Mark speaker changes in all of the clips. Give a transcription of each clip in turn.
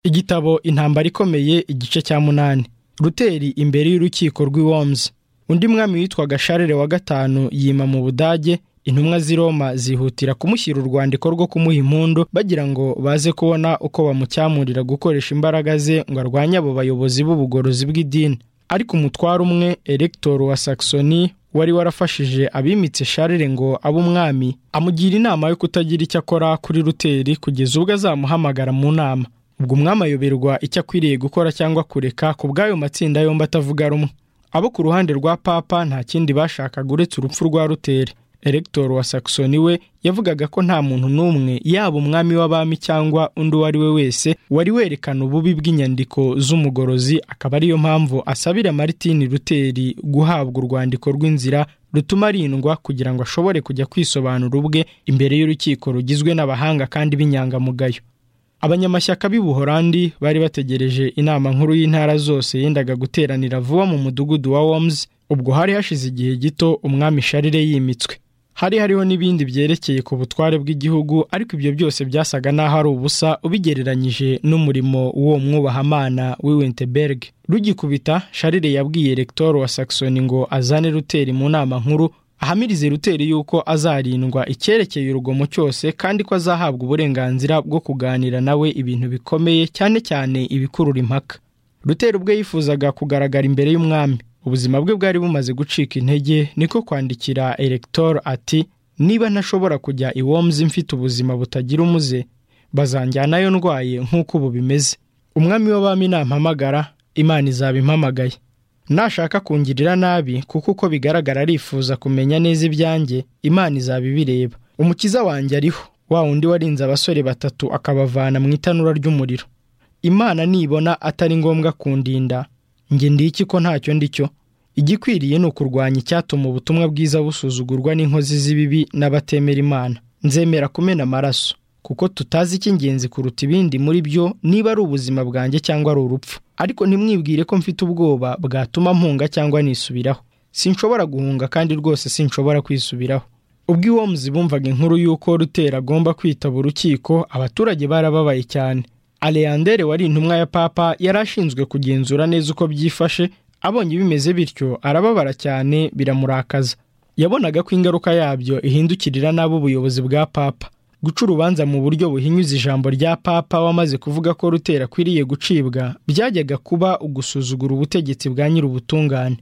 Speaker 1: igitabo intambara ikomeye igice cya munani ruteri imbere y'urukiko rw'iwomuzi undi mwami witwaga sharire wa gatanu yima mu budage intumwa z'i roma zihutira kumushyira urwandiko rwo kumuha impundu bagira ngo baze kubona uko bamucyamurira gukoresha imbaraga ze ngo arwanye abo bayobozi b'ubugorozi bw'idini ariko umutware umwe eregitoro wa saxoni wari warafashije abimitse sharire ngo abe umwami amugira inama yo kutagira icyo akora kuri ruteri kugeza ubwo azamuhamagara mu nama ubwo umwami ayoberwa icyo akwiriye gukora cyangwa kureka ku bw'ayo matsinda yombi atavuga rumwe abo ku ruhande rwa papa nta kindi bashakaga uretse urupfu rwa ruteri eregitoro wa saxoni we yavugaga ko nta muntu n'umwe yaba umwami w'abami cyangwa undi uwo ari we wese wari werekana ububi bw'inyandiko z'umugorozi akaba ariyo mpamvu asabira maritini ruteri guhabwa urwandiko rw'inzira rutuma arindwa kugira ngo ashobore kujya kwisobanura ubwe imbere y'urukiko rugizwe n'abahanga kandi b'inyangamugayo abanyamashyaka b'i buhorandi bari bategereje inama nkuru y'intara zose yendaga guteranira vuba mu mudugudu wa womuzi ubwo hari hashize igihe gito umwami sharire yimitswe hari hariho n'ibindi byerekeye ku butware bw'igihugu ariko ibyo byose byasaga n'aho ari ubusa ubigereranyije n'umurimo w'uwo mwubahamana w'Winterberg rugikubita sharire yabwiye eregitoro wa saxoni ngo azane ruteri mu nama nkuru ahamirize ruteri yuko azarindwa icyerekeye urugomo cyose kandi ko azahabwa uburenganzira bwo kuganira nawe ibintu bikomeye cyane cyane ibikurura impaka ruteri ubwe yifuzaga kugaragara imbere y'umwami ubuzima bwe bwari bumaze gucika intege niko kwandikira eregitoro ati niba ntashobora kujya iwomuzi mfite ubuzima butagira umuze bazanjyanayo ndwaye nk'uko ubu bimeze umwami w'abami nampamagara imana izaba impamagaye nashaka kungirira nabi kuko uko bigaragara arifuza kumenya neza ibyanjye imana izaba ibireba umukiza wanjye ariho wa wundi warinze abasore batatu akabavana mu itanura ry'umuriro imana nibona atari ngombwa kundinda njye ndiki ko ntacyo ndicyo igikwiriye ni ukurwanya icyatuma ubutumwa bwiza busuzugurwa n'inkozi z'ibibi n'abatemera imana nzemera kumena amaraso kuko tutazi icy'ingenzi kuruta ibindi muri byo niba ari ubuzima bwanjye cyangwa ari urupfu ariko ntimwibwire ko mfite ubwoba bwatuma mpunga cyangwa nisubiraho sinshobora guhunga kandi rwose sinshobora kwisubiraho ubwo iwomuzi bumvaga inkuru y'uko rutera agomba kwitaba urukiko abaturage barababaye cyane aleyandere wari intumwa ya papa yari ashinzwe kugenzura neza uko byifashe abonye bimeze bityo arababara cyane biramurakaza yabonaga ko ingaruka yabyo ihindukirira nabo ubuyobozi bwa papa guca urubanza mu buryo buhinyuza ijambo rya papa wamaze kuvuga ko rutera akwiriye gucibwa byajyaga kuba ugusuzugura ubutegetsi bwa nyir'ubutungane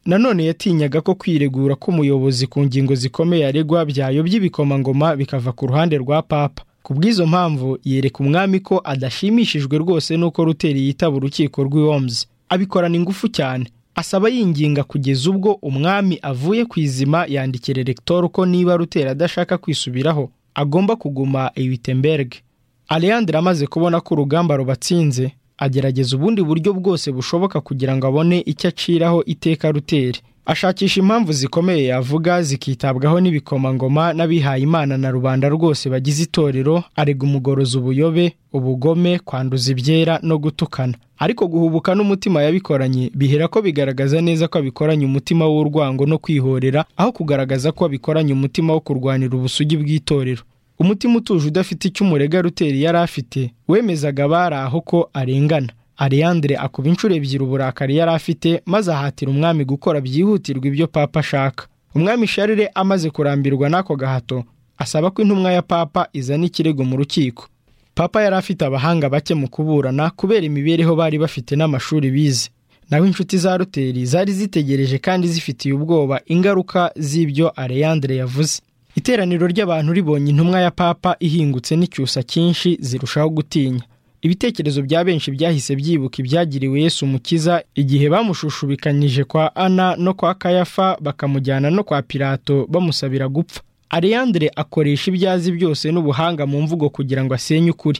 Speaker 1: nanone yatinyaga ko kwiregura k'umuyobozi ku ngingo zikomeye aregwa byayobya ibikomangoma bikava ku ruhande rwa papa ku bw'izo mpamvu yereka umwami ko adashimishijwe rwose n'uko ruteri yitaba urukiko rw'iwomuzi abikorana ingufu cyane asaba yinginga kugeza ubwo umwami avuye ku izima yandikira eregitoro ko niba rutera adashaka kwisubiraho agomba kuguma iwitemberge aleyandere amaze kubona ko urugamba rubatsinze agerageza ubundi buryo bwose bushoboka kugira ngo abone icyo aciraho iteka ruteri ashakisha impamvu zikomeye yavuga zikitabwaho n'ibikomangoma n'abihaye imana na rubanda rwose bagize itorero arega umugorozi ubuyobe ubugome kwanduza ibyera no gutukana ariko guhubuka n'umutima yabikoranye bihera ko bigaragaza neza ko abikoranye umutima w'urwango no kwihorera aho kugaragaza ko abikoranye umutima wo kurwanira ubusugi bw'itorero umutima utuje udafite icyo umurega ruteri yari afite wemezaga abari aho ko arengana Ariandre akuba inshuro ebyiri uburakari yari afite maze ahatira umwami gukora byihutirwa ibyo papa ashaka umwami sharire amaze kurambirwa n'ako gahato asaba ko intumwa ya papa izana ikirego mu rukiko papa yari afite abahanga bake mu kuburana kubera imibereho bari bafite n'amashuri bize naho inshuti za ruteri zari zitegereje kandi zifitiye ubwoba ingaruka z'ibyo Ariandre yavuze iteraniro ry'abantu ribonye intumwa ya papa ihingutse n'icyusa cyinshi zirushaho gutinya ibitekerezo bya benshi byahise byibuka ibyagiriwe Yesu umukiza igihe bamushushubikanyije kwa ana no kwa kayafa bakamujyana no kwa pirato bamusabira gupfa Ariandre akoresha ibyo azi byose n'ubuhanga mu mvugo kugira ngo asenye ukuri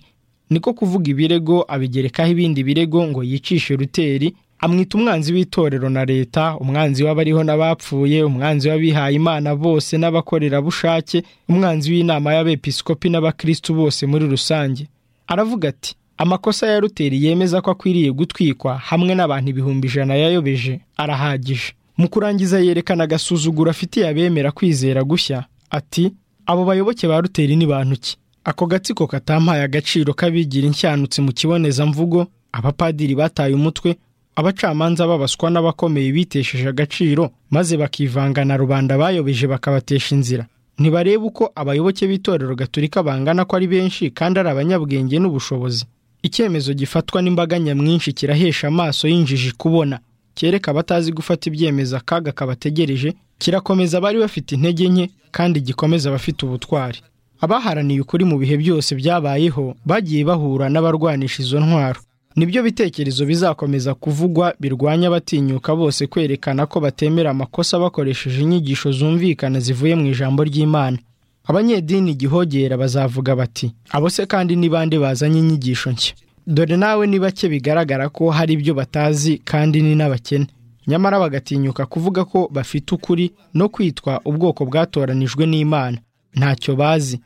Speaker 1: niko kuvuga ibirego abigerekaho ibindi birego ngo yicishe ruteri amwita umwanzi w'itorero na leta umwanzi w'abariho n'abapfuye umwanzi w'abihaye imana bose n'abakorerabushake umwanzi w'inama y'abepiskopi n'abakristu bose muri rusange aravuga ati amakosa ya ruteri yemeza ko akwiriye gutwikwa hamwe n'abantu ibihumbi ijana yayobeje arahagije mu kurangiza yerekana agasuzuguro afitiye abemera kwizera gushya ati abo bayoboke ba ruteri ni bantu ki ako gatsiko katampaye agaciro k'abigira inshyantutsi mu kibonezamvugo abapadiri bataye umutwe abacamanza babaswa n'abakomeye bitesheje agaciro maze bakivanga na rubanda bayobeje bakabatesha inzira ntibarebe uko abayoboke b'itorero gaturika bangana ko ari benshi kandi ari abanyabwenge n'ubushobozi icyemezo gifatwa n'imbaga nyamwinshi kirahesha amaso y'injiji kubona kereka abatazi gufata ibyemezo akaga kabategereje kirakomeza abari bafite intege nke kandi gikomeza abafite ubutwari abaharaniye ukuri mu bihe byose byabayeho bagiye bahura n'abarwanisha izo ntwaro nibyo bitekerezo bizakomeza kuvugwa birwanya abatinyuka bose kwerekana ko batemera amakosa bakoresheje inyigisho zumvikana zivuye mu ijambo ry'imana abanyedini igihogera bazavuga bati abo se kandi ni bande bazanye inyigisho nshya dore nawe ni bake bigaragara ko hari ibyo batazi kandi ni n'abakene nyamara bagatinyuka kuvuga ko bafite ukuri no kwitwa ubwoko bwatoranijwe n'imana ntacyo bazi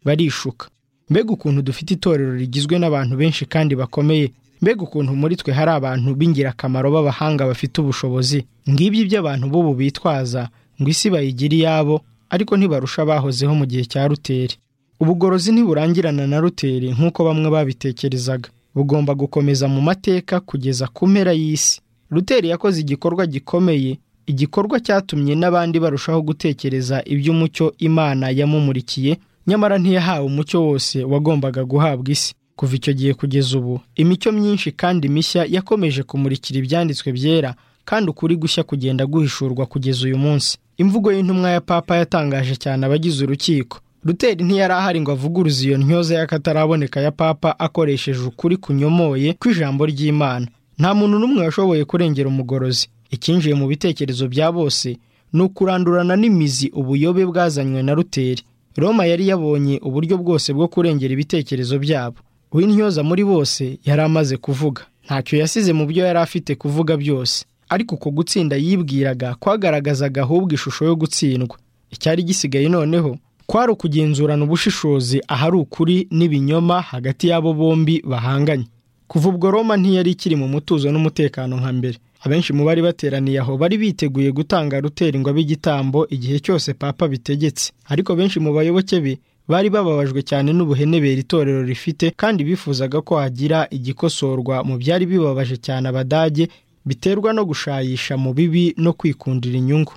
Speaker 1: barishuka mbega ukuntu dufite itorero rigizwe n'abantu benshi kandi bakomeye mbega ukuntu muri twe hari abantu b'ingirakamaro b'abahanga bafite ubushobozi ngibyo ibyo abantu b'ubu bitwaza ngo isi bayigira iyabo ariko ntibarusha abahozeho mu gihe cya ruteri ubugorozi ntiburangirana na ruteri nk'uko bamwe babitekerezaga bugomba gukomeza mu mateka kugeza ku mpera y'isi ruteri yakoze igikorwa gikomeye igikorwa cyatumye n'abandi barushaho gutekereza iby'umucyo imana yamumurikiye nyamara ntiyahawe umucyo wose wagombaga guhabwa isi kuva icyo gihe kugeza ubu imico myinshi kandi mishya yakomeje kumurikira ibyanditswe byera kandi ukuri gushya kugenda guhishurwa kugeza uyu munsi imvugo y'intumwa ya papa yatangaje cyane abagize urukiko ruteri ntiyari ahari ngo avuguruze iyo ntyoza y'akataraboneka ya papa akoresheje ukuri kunyomoye kw'ijambo ry'imana nta muntu n'umwe washoboye kurengera umugorozi icyinjiye mu bitekerezo bya bose ni ukurandurana n'imizi ubuyobe bwazanywe na ruteri roma yari yabonye uburyo bwose bwo kurengera ibitekerezo byabo uw'intyoza muri bose yari amaze kuvuga ntacyo yasize mu byo yari afite kuvuga byose ariko uko gutsinda yibwiraga kwagaragazaga ahubwo ishusho yo gutsindwa icyari gisigaye noneho kwari ukugenzurana ubushishozi ahari ukuri n'ibinyoma hagati y'abo bombi bahanganye kuva ubwo roma ntiyari ikiri mu mutuzo n'umutekano nka mbere abenshi mu bari bateraniye aho bari biteguye gutanga ruteri ngo abe igitambo igihe cyose papa bitegetse ariko benshi mu bayoboke be bari bababajwe cyane n'ubuhenebere itorero rifite kandi bifuzaga ko hagira igikosorwa mu byari bibabaje cyane abadage biterwa no gushayisha mu bibi no kwikundira inyungu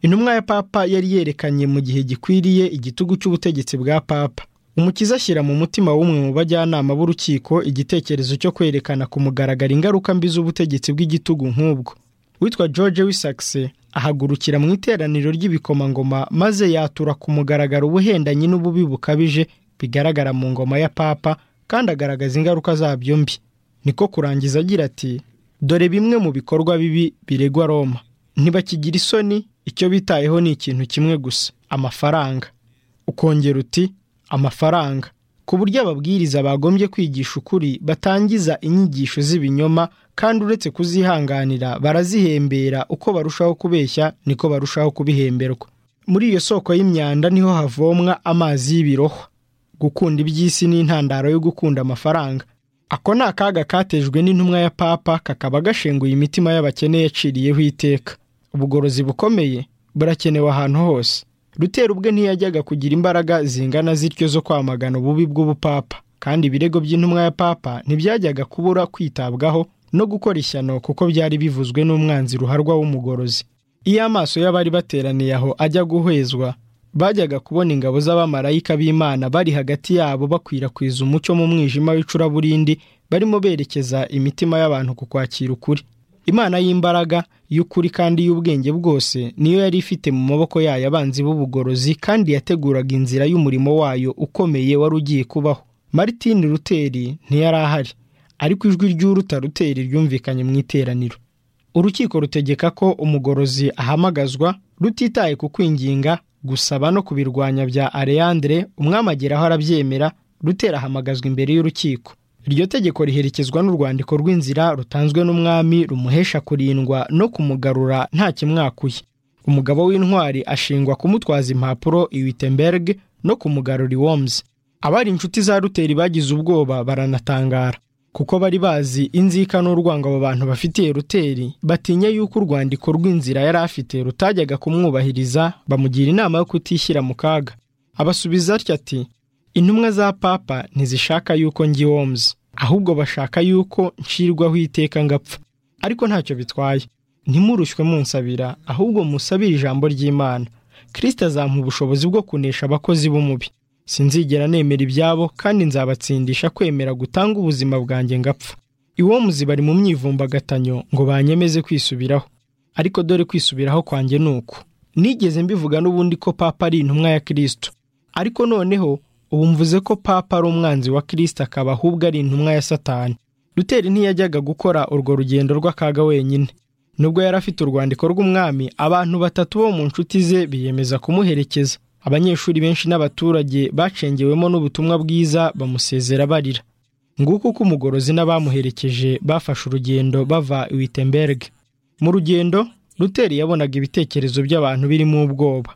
Speaker 1: intumwa ya papa yari yerekanye mu gihe gikwiriye igitugu cy'ubutegetsi bwa papa umukiza ashyira mu mutima w'umwe mu bajyanama b'urukiko igitekerezo cyo kwerekana ku mugaragaro ingaruka mbi z'ubutegetsi bw'igitugu nk'ubwo witwa george wisakse ahagurukira mu iteraniro ry'ibikomangoma maze yatura ku mugaragaro ubuhendanye n'ububi bukabije bigaragara mu ngoma ya papa kandi agaragaza ingaruka zabyo mbi niko kurangiza agira ati dore bimwe mu bikorwa bibi biregwa roma ntibakigira isoni icyo bitayeho ni ikintu kimwe gusa amafaranga ukongera uti amafaranga ku buryo ababwiriza bagombye kwigisha ukuri batangiza inyigisho z'ibinyoma kandi uretse kuzihanganira barazihembera uko barushaho kubeshya niko barushaho kubihemberwa muri iyo soko y'imyanda niho havomwa amazi y'ibirohwa gukunda iby'isi ni intandaro yo gukunda amafaranga ako ni akaga katejwe n'intumwa ya papa kakaba gashenguye imitima y'abakene yaciriyeho iteka ubugorozi bukomeye burakenewe ahantu hose rutera ubwe ntiyajyaga kugira imbaraga zingana zityo zo kwamagana ububi bw'ubupapa kandi ibirego by'intumwa ya papa ntibyajyaga kubura kwitabwaho no gukora ishyano kuko byari bivuzwe n'umwanzi ruharwa w'umugorozi iyo amaso y'abari bateraniye aho ajya guhezwa bajyaga kubona ingabo z'abamarayika b'imana bari hagati yabo bakwirakwiza umucyo mu mwijima w'icuraburindi barimo berekeza imitima y'abantu ku kwakira ukuri imana y'imbaraga y'ukuri kandi y'ubwenge bwose niyo yari ifite mu maboko yayo abanzi b'ubugorozi kandi yateguraga inzira y'umurimo wayo ukomeye wari ugiye kubaho Martin ruteri ntiyari ahari ariko ijwi ry'uruta ruteri ryumvikanye mu iteraniro urukiko rutegeka ko umugorozi ahamagazwa rutitaye ku kwinginga gusaba no kubirwanya bya areyandere umwamageraho arabyemera rutera ahamagazwa imbere y'urukiko iryo tegeko riherekezwa n'urwandiko rw'inzira rutanzwe n'umwami rumuhesha kurindwa no kumugarura nta kimwakuye umugabo w'intwari ashingwa kumutwaza impapuro i wittenberg no kumugarura iwomuzi abari inshuti za ruteri bagize ubwoba baranatangara kuko bari bazi inzika n'urwango abo bantu bafitiye ruteri batinya yuko urwandiko rw'inzira yari afite rutajyaga kumwubahiriza bamugira inama yo kutishyira mu kaga abasubiza atya ati intumwa za papa ntizishaka yuko ngi womuzi ahubwo bashaka yuko ncirwaho iteka ngapfa ariko ntacyo bitwaye ntimurushwe munsabira ahubwo musabire ijambo ry'imana kirisita azampa ubushobozi bwo kunesha abakozi b'umubi sinzigera nemera ibyabo kandi nzabatsindisha kwemera gutanga ubuzima bwanjye ngapfa iwomuzi bari mu myivumbagatanyo ngo banyemeze kwisubiraho ariko dore kwisubiraho kwanjye ni uku nigeze mbivuga n'ubundi ko papa ari intumwa ya kirisito ariko noneho ubu mvuze ko papa ari umwanzi wa kirisito akaba ahubwo ari intumwa ya satani duteri ntiyajyaga gukora urwo rugendo rw'akaga wenyine nubwo yari afite urwandiko rw'umwami abantu batatu bo mu nshuti ze biyemeza kumuherekeza abanyeshuri benshi n'abaturage bacengewemo n'ubutumwa bwiza bamusezera barira nguko uko umugorozi n'abamuherekeje bafashe urugendo bava witemberiga mu rugendo ruteri yabonaga ibitekerezo by'abantu birimo ubwoba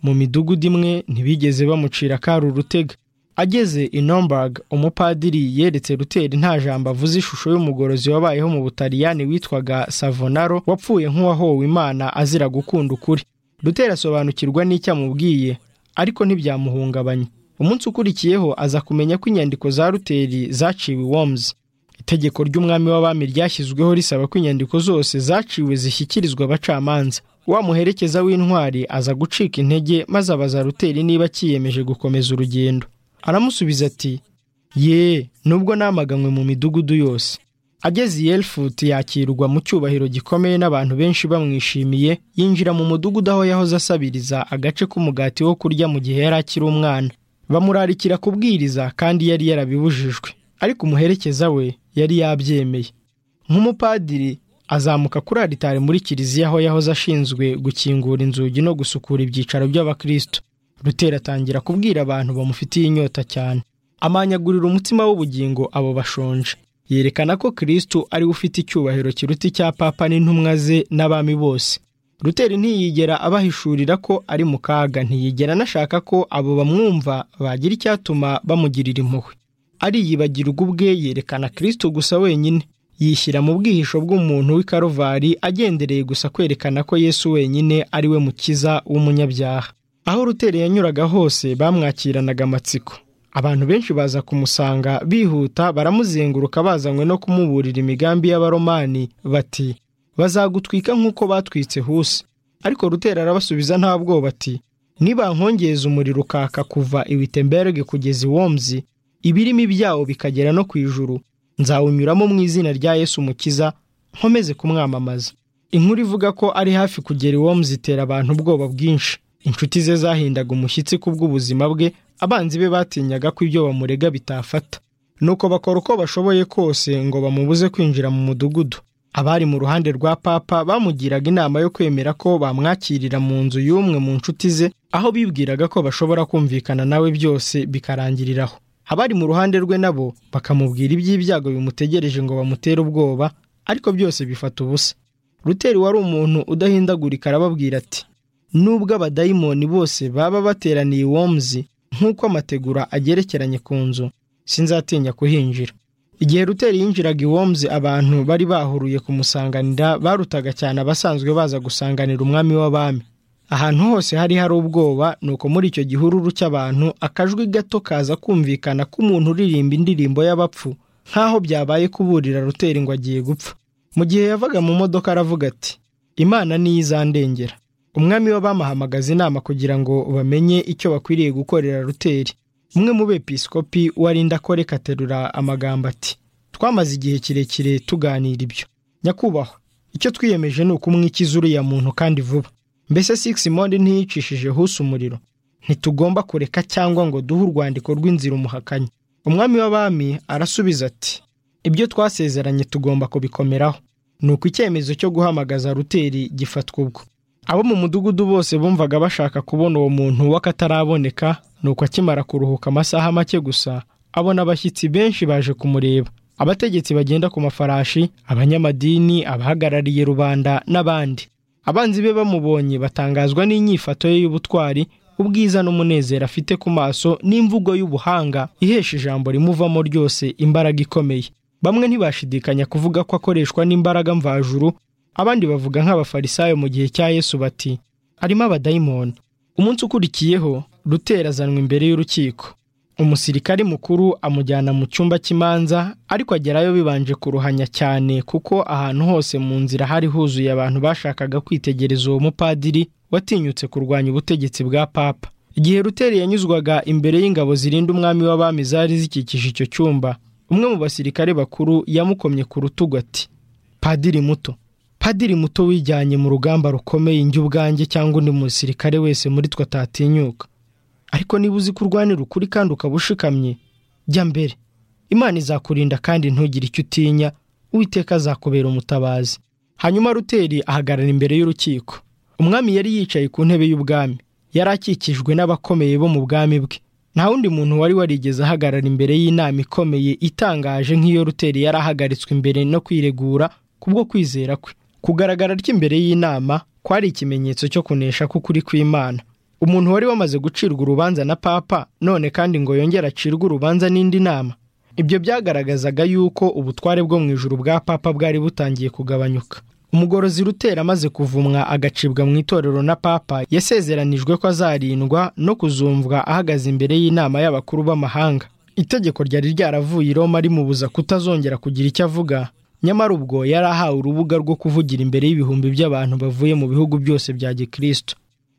Speaker 1: mu midugudu imwe ntibigeze bamucira akari urutega ageze i nomberg umupadiri yeretse ruteri nta jambo avuze ishusho y'umugorozi wabayeho mu butaliyani witwaga savonaro wapfuye nk'uwahowe imana azira gukunda ukuri ruteri asobanukirwa n'icyo amubwiye ariko ntibyamuhungabanya umunsi ukurikiyeho aza kumenya ko inyandiko za ruteri zaciwe iwomuzi itegeko ry'umwami w'abami ryashyizweho risaba ko inyandiko zose zaciwe zishyikirizwa abacamanza wa muherekeza w'intwari aza gucika intege maze abaza ruteri niba akiyemeje gukomeza urugendo aramusubiza ati ye nubwo namaganywe mu midugudu yose ageze i yelifuti yakirwa mu cyubahiro gikomeye n'abantu benshi bamwishimiye yinjira mu mudugudu aho yahoze asabiriza agace k'umugati wo kurya mu gihe yari akiri umwana bamurarikira kubwiriza kandi yari yarabibujijwe ariko umuherekeza we yari yabyemeye nk'umupadiri azamuka kuri aritari muri kiliziya aho yahoze ashinzwe gukingura inzugi no gusukura ibyicaro by'abakristo rutera atangira kubwira abantu bamufitiye inyota cyane amanyagurira umutima w'ubugingo abo bashonje yerekana ko kirisito ariwe ufite icyubahiro kiruta icya papa n'intumwa ze n'abami bose ruteri ntiyigera abahishurira ko ari mu kaga ntiyigera anashaka ko abo bamwumva bagira icyatuma bamugirira impuhwe ariyibagirwa ubwe yerekana kirisito gusa wenyine yishyira mu bwihisho bw'umuntu w'i karovari agendereye gusa kwerekana ko yesu wenyine ari we mukiza w'umunyabyaha aho ruteri yanyuraga hose bamwakiranaga amatsiko abantu benshi baza kumusanga bihuta baramuzenguruka bazanywe no kumuburira imigambi y'abaromani bati bazagutwika nk'uko batwitse huse ariko rutera arabasubiza nta bwoba ati nibankongeza umuriro ukaka kuva iwitemberiga kugeza iwomuzi ibirimo ibyawo bikagera no ku ijuru nzawunyuramo mu izina rya yesu mukiza nkomeze kumwamamaza inkuru ivuga ko ari hafi kugera iwomuzi itera abantu ubwoba bwinshi inshuti ze zahindaga umushyitsi ku bw'ubuzima bwe abanzi be batinyaga ko ibyo bamurega bitafata nuko bakora uko bashoboye kose ngo bamubuze kwinjira mu mudugudu abari mu ruhande rwa papa bamugiraga inama yo kwemera ko bamwakirira mu nzu y'umwe mu nshuti ze aho bibwiraga ko bashobora kumvikana nawe byose bikarangiriraho abari mu ruhande rwe nabo bakamubwira iby'ibyago bimutegereje ngo bamutere ubwoba ariko byose bifata ubusa ruteri wari umuntu udahindagurika arababwira ati nubwo abadayimoni bose baba bateraniye iwomuzi nk'uko amategura agerekeranye ku nzu sinzatinya kuhinjira igihe ruteri yinjiraga iwomuzi abantu bari bahuruye kumusanganira barutaga cyane abasanzwe baza gusanganira umwami w'abami ahantu hose hari hari ubwoba ni uko muri icyo gihururu cy'abantu akajwi gato kaza kumvikana k'umuntu uririmba indirimbo y'abapfu nk'aho byabaye kuburira ruteri ngo agiye gupfa mu gihe yavaga mu modoka aravuga ati imana niyo izandengera umwami w'abamuhamagaza inama kugira ngo bamenye icyo bakwiriye gukorera ruteri umwe mu bepisikopi warinda ko reka aterura amagambo ati twamaze igihe kirekire tuganira ibyo nyakubahwa icyo twiyemeje ni ukumwikiza uriya muntu kandi vuba mbese siximondi ntiyicishije huse umuriro ntitugomba kureka cyangwa ngo duhe urwandiko rw'inzira umuhakanye umwami w'abami arasubiza ati ibyo twasezeranye tugomba kubikomeraho ni uko icyemezo cyo guhamagaza ruteri gifatwa ubwo abo mu mudugudu bose bumvaga bashaka kubona uwo muntu w'akataraboneka nuko akimara kuruhuka amasaha make gusa abona abashyitsi benshi baje kumureba abategetsi bagenda ku mafarashi abanyamadini abahagarariye rubanda n'abandi abanzi be bamubonye batangazwa n'inyifato ye y'ubutwari ubwiza n'umunezero afite ku maso n'imvugo y'ubuhanga ihesha ijambo rimuvamo ryose imbaraga ikomeye bamwe ntibashidikanya kuvuga ko akoreshwa n'imbaraga mvajuru abandi bavuga nk'abafarisayo mu gihe cya yesu bati arimo abadayimoni umunsi ukurikiyeho rutera azanwa imbere y'urukiko umusirikari mukuru amujyana mu cyumba cy'imanza ariko agerayo bibanje kuruhanya cyane kuko ahantu hose mu nzira hari huzuye abantu bashakaga kwitegereza uwo mupadiri watinyutse kurwanya ubutegetsi bwa papa igihe ruteri yanyuzwaga imbere y'ingabo zirinda umwami w'abami zari zikikije icyo cyumba umwe mu basirikare bakuru yamukomye ku rutugu ati padiri muto padiri muto wijyanye mu rugamba rukomeye njye ubwanjye cyangwa undi musirikare wese muri twe atatinyuka ariko niba uzi ko urwanira ukuri kandi ukaba ushikamye jya mbere imana izakurinda kandi ntugire icyo utinya uwiteka azakubera umutabazi hanyuma ruteri ahagarara imbere y'urukiko umwami yari yicaye ku ntebe y'ubwami yari akikijwe n'abakomeye bo mu bwami bwe nta wundi muntu wari warigeze ahagarara imbere y'inama ikomeye itangaje nk'iyo ruteri yari ahagaritswe imbere no kwiregura kubwo kwizera kwe kugaragara ry'imbere y'inama kwari ikimenyetso cyo kunesha k'ukuri kw'imana umuntu wari wamaze gucirwa urubanza na papa none kandi ngo yongere acirwe urubanza n'indi nama ibyo byagaragazaga yuko ubutware bwo mu ijuru bwa papa bwari butangiye kugabanyuka umugorozi rutera amaze kuvumwa agacibwa mu itorero na papa yasezeranijwe ko azarindwa no kuzumvwa ahagaze imbere y'inama y'abakuru b'amahanga itegeko ryari ryaravuye i roma rimubuza kutazongera kugira icyo avuga nyamara ubwo yari ahawe urubuga rwo kuvugira imbere y'ibihumbi by'abantu bavuye mu bihugu byose bya gikristo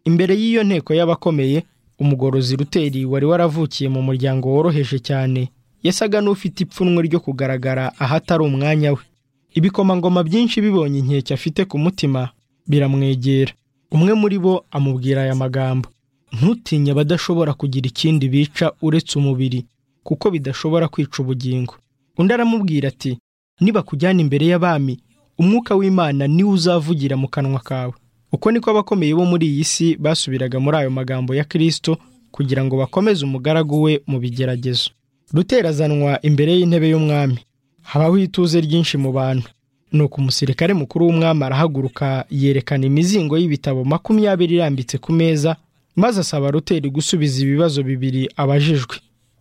Speaker 1: imbere y'iyo nteko y'abakomeye umugorozi ruteri wari waravukiye mu muryango woroheje cyane yasaga n'ufite ipfunwe ryo kugaragara ahatari umwanya we ibikomangoma byinshi bibonye inkeke afite ku mutima biramwegera umwe muri bo amubwira aya magambo ntutinye abadashobora kugira ikindi bica uretse umubiri kuko bidashobora kwica ubugingo undi aramubwira ati nibakujyana imbere y'abami umwuka w'imana niwe uzavugira mu kanwa kawe uko niko abakomeye bo muri iyi si basubiraga muri ayo magambo ya kirisito kugira ngo bakomeze umugaragu we mu bigeragezo ruterazanwa imbere y'intebe y'umwami habaho ituze ryinshi mu bantu nuko umusirikare mukuru w'umwami arahaguruka yerekana imizingo y'ibitabo makumyabiri irambitse ku meza maze asaba ruteri gusubiza ibibazo bibiri abajijwe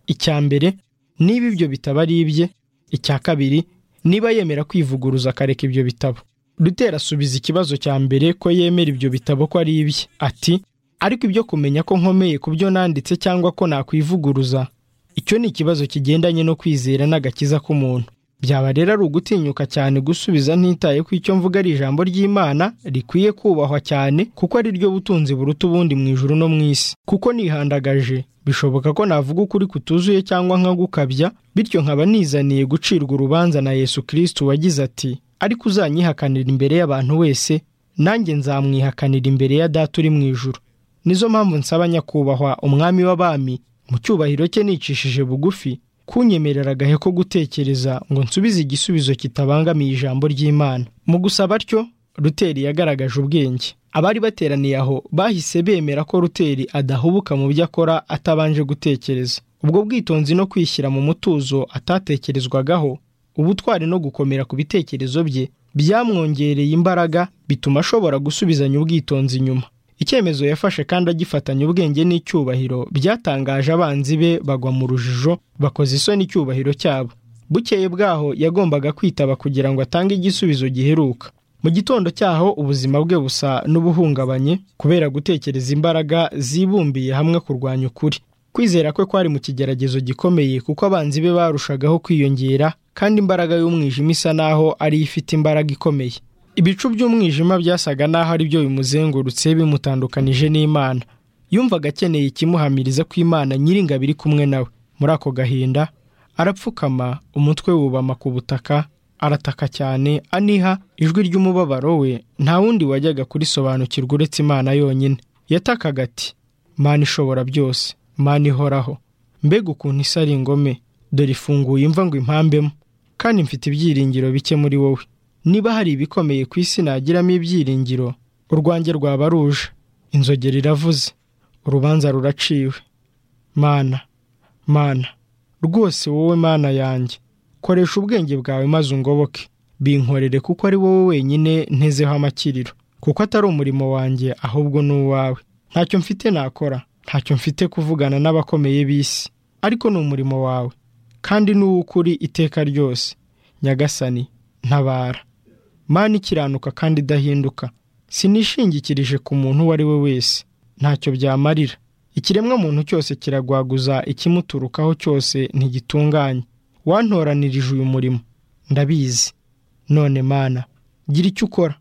Speaker 1: icya mbere niba ibyo bitabo ari ibye icya kabiri niba yemera kwivuguruza akareka ibyo bitabo Rutera asubiza ikibazo cya mbere ko yemera ibyo bitabo ko ari ibye ati ariko ibyo kumenya ko nkomeye ku byo nanditse cyangwa ko nakwivuguruza icyo ni ikibazo kigendanye no kwizera n'agakiza k'umuntu byaba rero ari ugutinyuka cyane gusubiza ntitaye ko icyo mvuga ari ijambo ry'imana rikwiye kubahwa cyane kuko ari ryo butunzi buruta ubundi mu ijuru no mu isi kuko nihandagaje bishoboka ko navuga ukuri kutuzuye cyangwa nkagukabya bityo nkaba nizaniye gucirwa urubanza na yesu kirisiti wagize ati ariko uzanyihakanira imbere y'abantu wese nanjye nzamwihakanira imbere ya data uri mu ijuru nizo mpamvu nsaba nyakubahwa umwami w'abami mu cyubahiro cye nicishije bugufi kunyemerera agahe ko gutekereza ngo nsubize igisubizo kitabangamiye ijambo ry'imana mu gusaba atyo ruteri yagaragaje ubwenge abari bateraniye aho bahise bemera ko ruteri adahubuka mu byo akora atabanje gutekereza ubwo bwitonzi no kwishyira mu mutuzo atatekerezwagaho ubutwari no gukomera ku bitekerezo bye byamwongereye imbaraga bituma ashobora gusubizanya ubwitonzi inyuma icyemezo yafashe kandi agifatanya ubwenge n'icyubahiro byatangaje abanzi be bagwa mu rujijo bakoze isoni icyubahiro cyabo bukeye bwaho yagombaga kwitaba kugira ngo atange igisubizo giheruka mu gitondo cyaho ubuzima bwe busa n'ubuhungabanye kubera gutekereza imbaraga zibumbiye hamwe kurwanya ukuri kwizera kwe kwari mu kigeragezo gikomeye kuko abanzi be barushagaho kwiyongera kandi imbaraga y'umwijima isa naho ariyo ifite imbaraga ikomeye ibicu by'umwijima byasaga naho ari byo bimuzengurutse bimutandukanije n'imana yumvaga akeneye ikimuhamiriza ko imana nyiringabo iri kumwe nawe muri ako gahinda arapfukama umutwe wubama ku butaka arataka cyane aniha ijwi ry'umubabaro we nta wundi wajyaga kurisobanukirwa uretse imana yonyine yatakaga ati mana ishobora byose mana ihoraho mbega ukuntu isa ari ingome dore ifunguye imva ngo impambemo kandi mfite ibyiringiro bike muri wowe niba hari ibikomeye ku isi nagiramo ibyiringiro urwanjye rwaba ruje inzogera iravuze urubanza ruraciwe mana mana rwose wowe mana yanjye koresha ubwenge bwawe maze ungoboke binkorere kuko ari wowe wenyine ntezeho amakiriro kuko atari umurimo wanjye ahubwo ni uwawe ntacyo mfite nakora ntacyo mfite kuvugana n'abakomeye b'isi ariko ni umurimo wawe kandi n'uw'ukuri iteka ryose nyagasani ntabara mana ikiranuka kandi idahinduka sinishingikirije ku muntu uwo ari we wese ntacyo byamarira ikiremwa muntu cyose kiragwaguza ikimuturukaho cyose ntigitunganye wantoranirije uyu murimo ndabizi none mana gira icyo ukora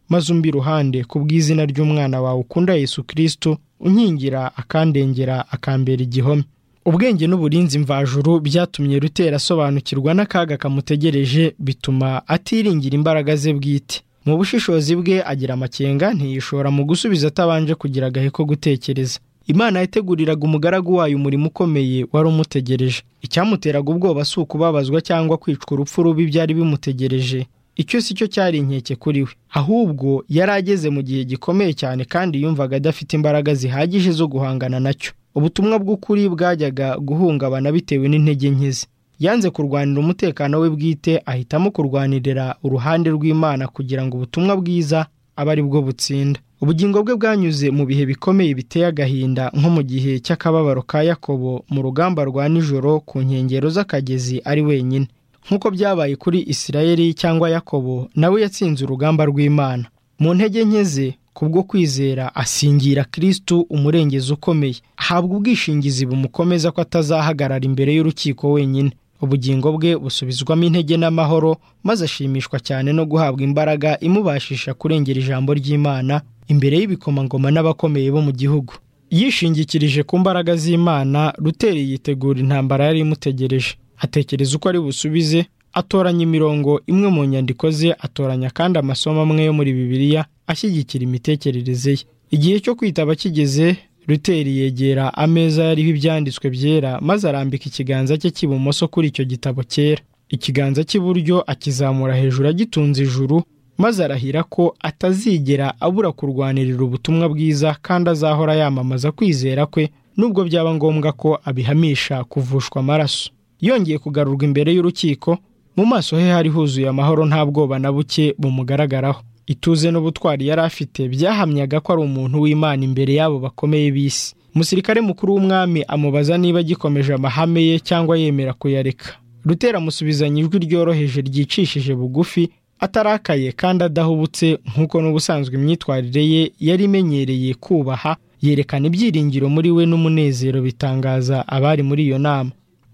Speaker 1: maze umbi iruhande ku bw'izina ry'umwana wawe ukunda Yesu kirisito unkingira akandengera akambera igihome ubwenge n'uburinzi mvajuru byatumye rutera asobanukirwa n'akaga kamutegereje bituma atiringira imbaraga ze bwite mu bushishozi bwe agira amakenga ntiyishora mu gusubiza atabanje kugira agahe ko gutekereza imana yateguriraga umugaragu wayo umurimo ukomeye wari umutegereje icyamuteraga ubwoba si ukubabazwa cyangwa kwicwa urupfu rubi byari bimutegereje icyo si cyo cyari inkeke kuri we ahubwo yari ageze mu gihe gikomeye cyane kandi yumvaga adafite imbaraga zihagije zo guhangana nacyo ubutumwa bw'ukuri bwajyaga guhungabana bitewe n'intege nke ze yanze kurwanira umutekano we bwite ahitamo kurwanirira uruhande rw'imana kugira ngo ubutumwa bwiza abe ari bwo butsinda ubugingo bwe bwanyuze mu bihe bikomeye biteye agahinda nko mu gihe cy'akababaro ka yakobo mu rugamba rwa nijoro ku nkengero z'akagezi ari wenyine nk'uko byabaye kuri isirayeli cyangwa yakobo nawe yatsinze urugamba rw'imana mu ntege nke ze kubwo kwizera asingira kirisitu umurengezi ukomeye ahabwa ubwishingizi bumukomeza ko atazahagarara imbere y'urukiko wenyine ubugingo bwe busubizwamo intege n'amahoro maze ashimishwa cyane no guhabwa imbaraga imubashisha kurengera ijambo ry'imana imbere y'ibikomangoma n'abakomeye bo mu gihugu yishingikirije ku mbaraga z'imana ruteri yitegura intambara yari imutegereje atekereza uko ari busubize atoranya imirongo imwe mu nyandiko ze atoranya kandi amasomo amwe yo muri bibiliya ashyigikira imitekerereze ye igihe cyo kwitaba kigeze ruteri yegera ameza yariho ibyanditswe byera maze arambika ikiganza cye cy'ibumoso kuri icyo gitabo cyera ikiganza cy'iburyo akizamura hejuru agitunze ijuru maze arahira ko atazigera abura kurwanirira ubutumwa bwiza kandi azahora yamamaza kwizera kwe nubwo byaba ngombwa ko abihamisha kuvushwa amaraso yongeye kugarurwa imbere y'urukiko mu maso he hari huzuye amahoro nta bwoba na buke bumugaragaraho ituze n'ubutwari yari afite byahamyaga ko ari umuntu w'imana imbere y'abo bakomeye b'isi umusirikare mukuru w'umwami amubaza niba agikomeje amahame ye cyangwa yemera kuyareka rutera amusubizanya ijwi ryoroheje ryicishije bugufi atarakaye kandi adahubutse nk'uko n'ubusanzwe imyitwarire ye yari imenyereye kubaha yerekana ibyiringiro muri we n'umunezero bitangaza abari muri iyo nama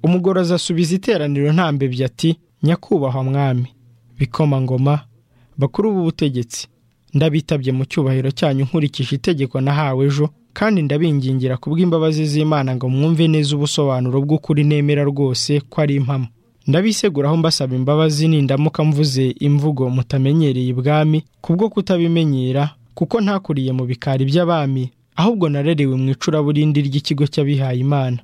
Speaker 1: umugorozi asubiza iteraniro ntambebye ati nyakubahwa mwami bikomangoma bakuru b'ubutegetsi ndabitabye mu cyubahiro cyanyu nkurikije itegeko nahawe ejo kandi ndabingingira kubw'imbabazi z'imana ngo mwumve neza ubusobanuro bw'ukuri nemera rwose ko ari impamo ndabiseguraho mbasaba imbabazi nindamuka mvuze imvugo mutamenyereye ibwami kubwo kutabimenyera kuko ntakuriye mu bikari by'abami ahubwo narerewe mu icuraburindi ry'ikigo cy'abihaye imana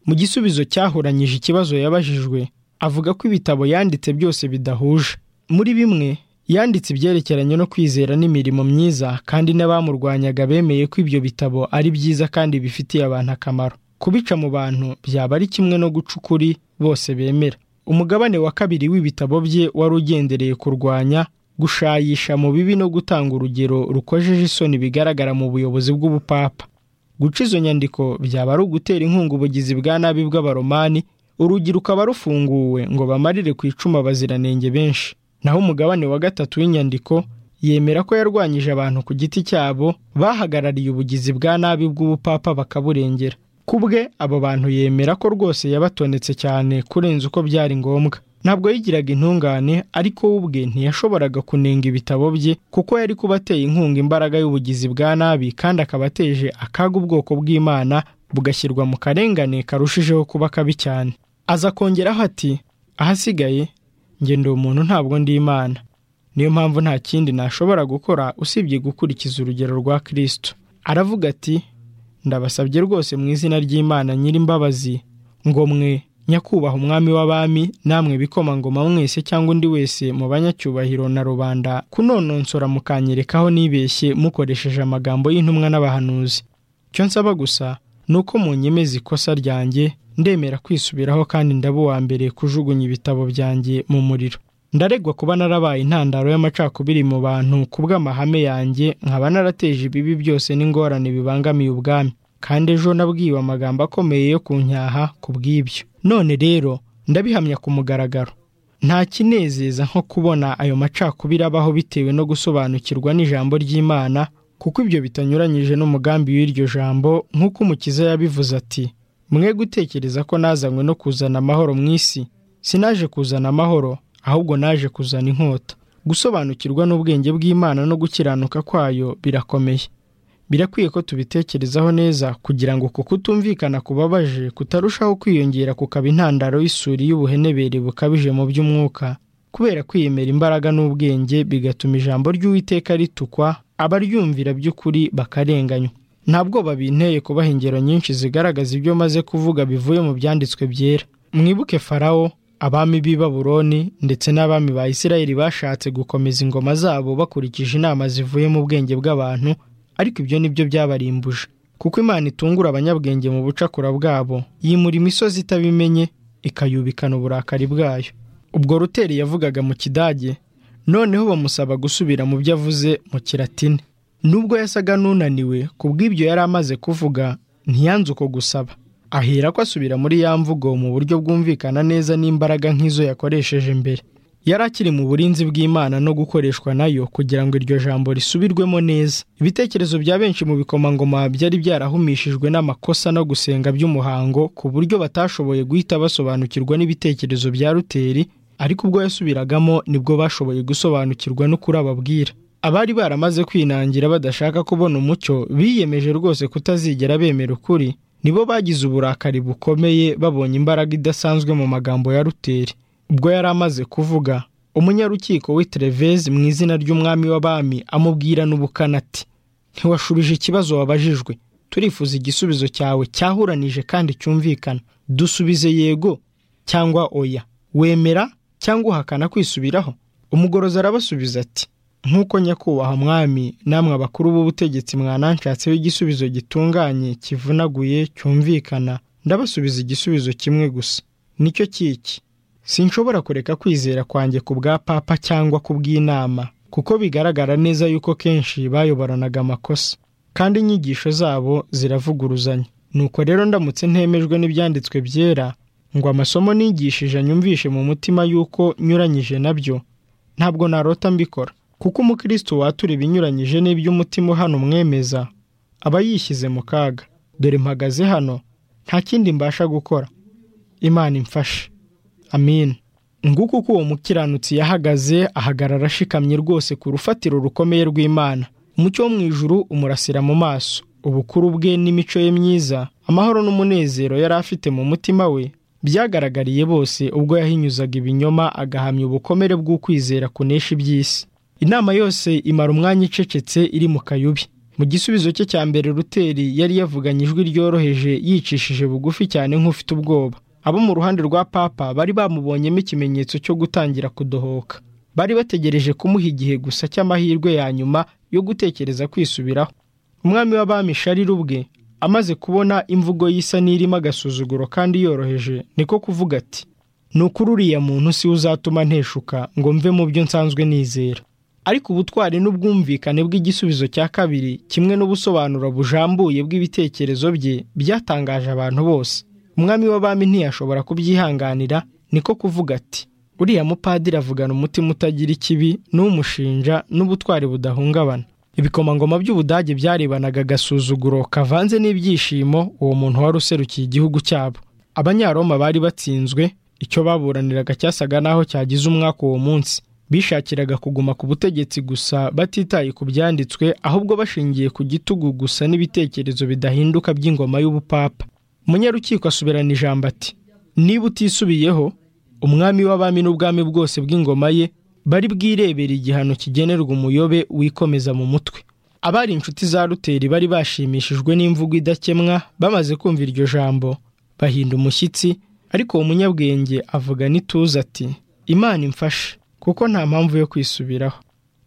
Speaker 1: mu gisubizo cyahuranyije ikibazo yabajijwe avuga ko ibitabo yanditse byose bidahuje muri bimwe yanditse ibyerekeranye no kwizera n'imirimo myiza kandi n'abamurwanyaga bemeye ko ibyo bitabo ari byiza kandi bifitiye abantu akamaro kubica mu bantu byaba ari kimwe no guca ukuri bose bemera umugabane wa kabiri w'ibitabo bye wari ugendereye kurwanya gushayisha mu bibi no gutanga urugero rukojeje isoni bigaragara mu buyobozi bw'ubupapa guca izo nyandiko byaba ari ugutera inkunga ubugizi bwa nabi bw'abaromani urugi rukaba rufunguwe ngo bamarire ku icuma abaziranenge benshi naho umugabane wa gatatu w'inyandiko yemera ko yarwanyije abantu ku giti cyabo bahagarariye ubugizi bwa nabi bw'ubupapa bakaburengera ku bwe abo bantu yemera ko rwose yabatonetse cyane kurenza uko byari ngombwa ntabwo yigiraga intungane ariko we ubwe ntiyashoboraga kunenga ibitabo bye kuko yari kuba ateye inkunga imbaraga y'ubugizi bwa nabi kandi akaba ateje akaga ubwoko bw'imana bugashyirwa mu karengane karushijeho kuba kabi cyane aza kongeraho ati ahasigaye njye ndi umuntu ntabwo ndi imana niyo mpamvu nta kindi nashobora gukora usibye gukurikiza urugero rwa kirisito aravuga ati ndabasabye rwose mu izina ry'imana nyir'imbabazi ngo mwe nyakubahwa umwami w'abami namwe bikomangoma mwese cyangwa undi wese mu banyacyubahiro na rubanda kunononsora mukanyerekaho nibeshye mukoresheje amagambo y'intumwa n'abahanuzi icyo nsaba gusa ni uko mu nyemeza ikosa ryanjye ndemera kwisubiraho kandi ndaba uwa mbere kujugunya ibitabo byanjye mu muriro ndaregwa kuba narabaye intandaro y'amacakubiri mu bantu ku bw'amahame yanjye nkaba narateje ibibi byose n'ingorane bibangamiye ubwami kandi ejo nabwiwe amagambo akomeye yo kunyaha ku bw'ibyo none rero ndabihamya ku mugaragaro nta kinezeza nko kubona ayo macakubiri abaho bitewe no gusobanukirwa n'ijambo ry'imana kuko ibyo bitanyuranyije n'umugambi w'iryo jambo nk'uko umukiza yabivuze ati mwe gutekereza ko nazanywe no kuzana amahoro mu isi sinaje kuzana amahoro ahubwo naje kuzana inkota gusobanukirwa n'ubwenge bw'imana no gukiranuka kwayo birakomeye birakwiye ko tubitekerezaho neza kugira ngo uku kutumvikana kubabaje kutarushaho kwiyongera kukaba intandaro y'isuri y'ubuhenebere bukabije mu by'umwuka kubera kwiyemera imbaraga n'ubwenge bigatuma ijambo ry'uwiteka ritukwa abaryumvira by'ukuri bakarenganywa nta bwoba binteye kubaha ingero nyinshi zigaragaza ibyo maze kuvuga bivuye mu byanditswe byera mwibuke farawo abami b'i baburoni ndetse n'abami ba isirayeli bashatse gukomeza ingoma zabo bakurikije inama zivuye mu bwenge bw'abantu ariko ibyo nibyo byabarimbuje kuko imana itungura abanyabwenge mu bucakura bwabo yimura imisozi itabimenye ikayubikana uburakari bwayo ubwo ruteri yavugaga mu kidage noneho bamusaba gusubira mu byo avuze mu kiratini nubwo yasaga n'unaniwe ku bw'ibyo yari amaze kuvuga ntiyanze uko gusaba ahera ko asubira muri ya mvugo mu buryo bwumvikana neza n'imbaraga nk'izo yakoresheje mbere yari akiri mu burinzi bw'imana no gukoreshwa nayo kugira ngo iryo jambo risubirwemo neza ibitekerezo bya benshi mu bikomangoma byari byarahumishijwe n'amakosa no gusenga by'umuhango ku buryo batashoboye guhita basobanukirwa n'ibitekerezo bya ruteri ariko ubwo yasubiragamo nibwo bashoboye gusobanukirwa n'ukuri ababwira abari baramaze kwinangira badashaka kubona umucyo biyemeje rwose kutazigera bemera ukuri nibo bagize uburakari bukomeye babonye imbaraga idasanzwe mu magambo ya ruteri ubwo yari amaze kuvuga umunyarukiko w'iterevezi mu izina ry'umwami w'abami amubwira n'ubukana ati ntiwashubije ikibazo wabajijwe turifuza igisubizo cyawe cyahuranije kandi cyumvikana dusubize yego cyangwa oya wemera cyangwa uhakana kwisubiraho umugorozi arabasubiza ati nk'uko nyakubahwa mwami namwe abakuru b'ubutegetsi mwananshatseho igisubizo gitunganye kivunaguye cyumvikana ndabasubiza igisubizo kimwe gusa nicyo cyiki sinshobora kureka kwizera kwanjye ku bwa papa cyangwa ku bw'inama kuko bigaragara neza yuko kenshi bayoboranaga amakosa kandi inyigisho zabo ziravuguruzanya nuko rero ndamutse ntemejwe n'ibyanditswe byera ngo amasomo nigishije anyumvishe mu mutima yuko nyuranyije nabyo ntabwo narota mbikora kuko umukristo watura ibinyuranyije n'iby'umutima uhana umwemeza aba yishyize mu kaga dore mpagaze hano nta kindi mbasha gukora imana imfashe amin nguko uko uwo mukiranutsi yahagaze ahagarara ashikamye rwose ku rufatiro rukomeye rw'imana umucyo wo mu ijuru umurasira mu maso ubukuru bwe n'imico ye myiza amahoro n'umunezero yari afite mu mutima we byagaragariye bose ubwo yahinyuzaga ibinyoma agahamya ubukomere bw'ukwizera kunesha iby'isi inama yose imara umwanya icecetse iri mu kayubi mu gisubizo cye cya mbere ruteri yari yavuganye ijwi ryoroheje yicishije bugufi cyane nk'ufite ubwoba abo mu ruhande rwa papa bari bamubonyemo ikimenyetso cyo gutangira kudohoka bari bategereje kumuha igihe gusa cy'amahirwe ya nyuma yo gutekereza kwisubiraho umwami w'abami sharira ubwe amaze kubona imvugo y'isa n'irimo agasuzuguro kandi yoroheje niko kuvuga ati ni ukuri uriya muntu si uzatuma nteshuka ngo mve mu byo nsanzwe nizera ariko ubutwari n'ubwumvikane bw'igisubizo cya kabiri kimwe n'ubusobanuro bujambuye bw'ibitekerezo bye byatangaje abantu bose umwami w'abami ntiyashobora kubyihanganira niko kuvuga ati uriya mupadiri avugana umutima utagira ikibi n'umushinja n'ubutwari budahungabana ibikomangoma by'ubudage byarebanaga agasuzuguro kavanze n'ibyishimo uwo muntu wari userukiye igihugu cyabo abanyaroma bari batsinzwe icyo baburaniraga cyasaga n'aho cyagize umwaka uwo munsi bishakiraga kuguma ku butegetsi gusa batitaye ku byanditswe ahubwo bashingiye ku gitugu gusa n'ibitekerezo bidahinduka by'ingoma y'ubupapa umunyarukiko asubirana ijambo ati niba utisubiyeho umwami w'abami n'ubwami bwose bw'ingoma ye bari bwirebera igihano kigenerwa umuyobe wikomeza mu mutwe abari inshuti za ruteri bari bashimishijwe n'imvugo idakemwa bamaze kumva iryo jambo bahinda umushyitsi ariko uwo munyabwenge avuga n'ituze ati imana imfashe kuko nta mpamvu yo kwisubiraho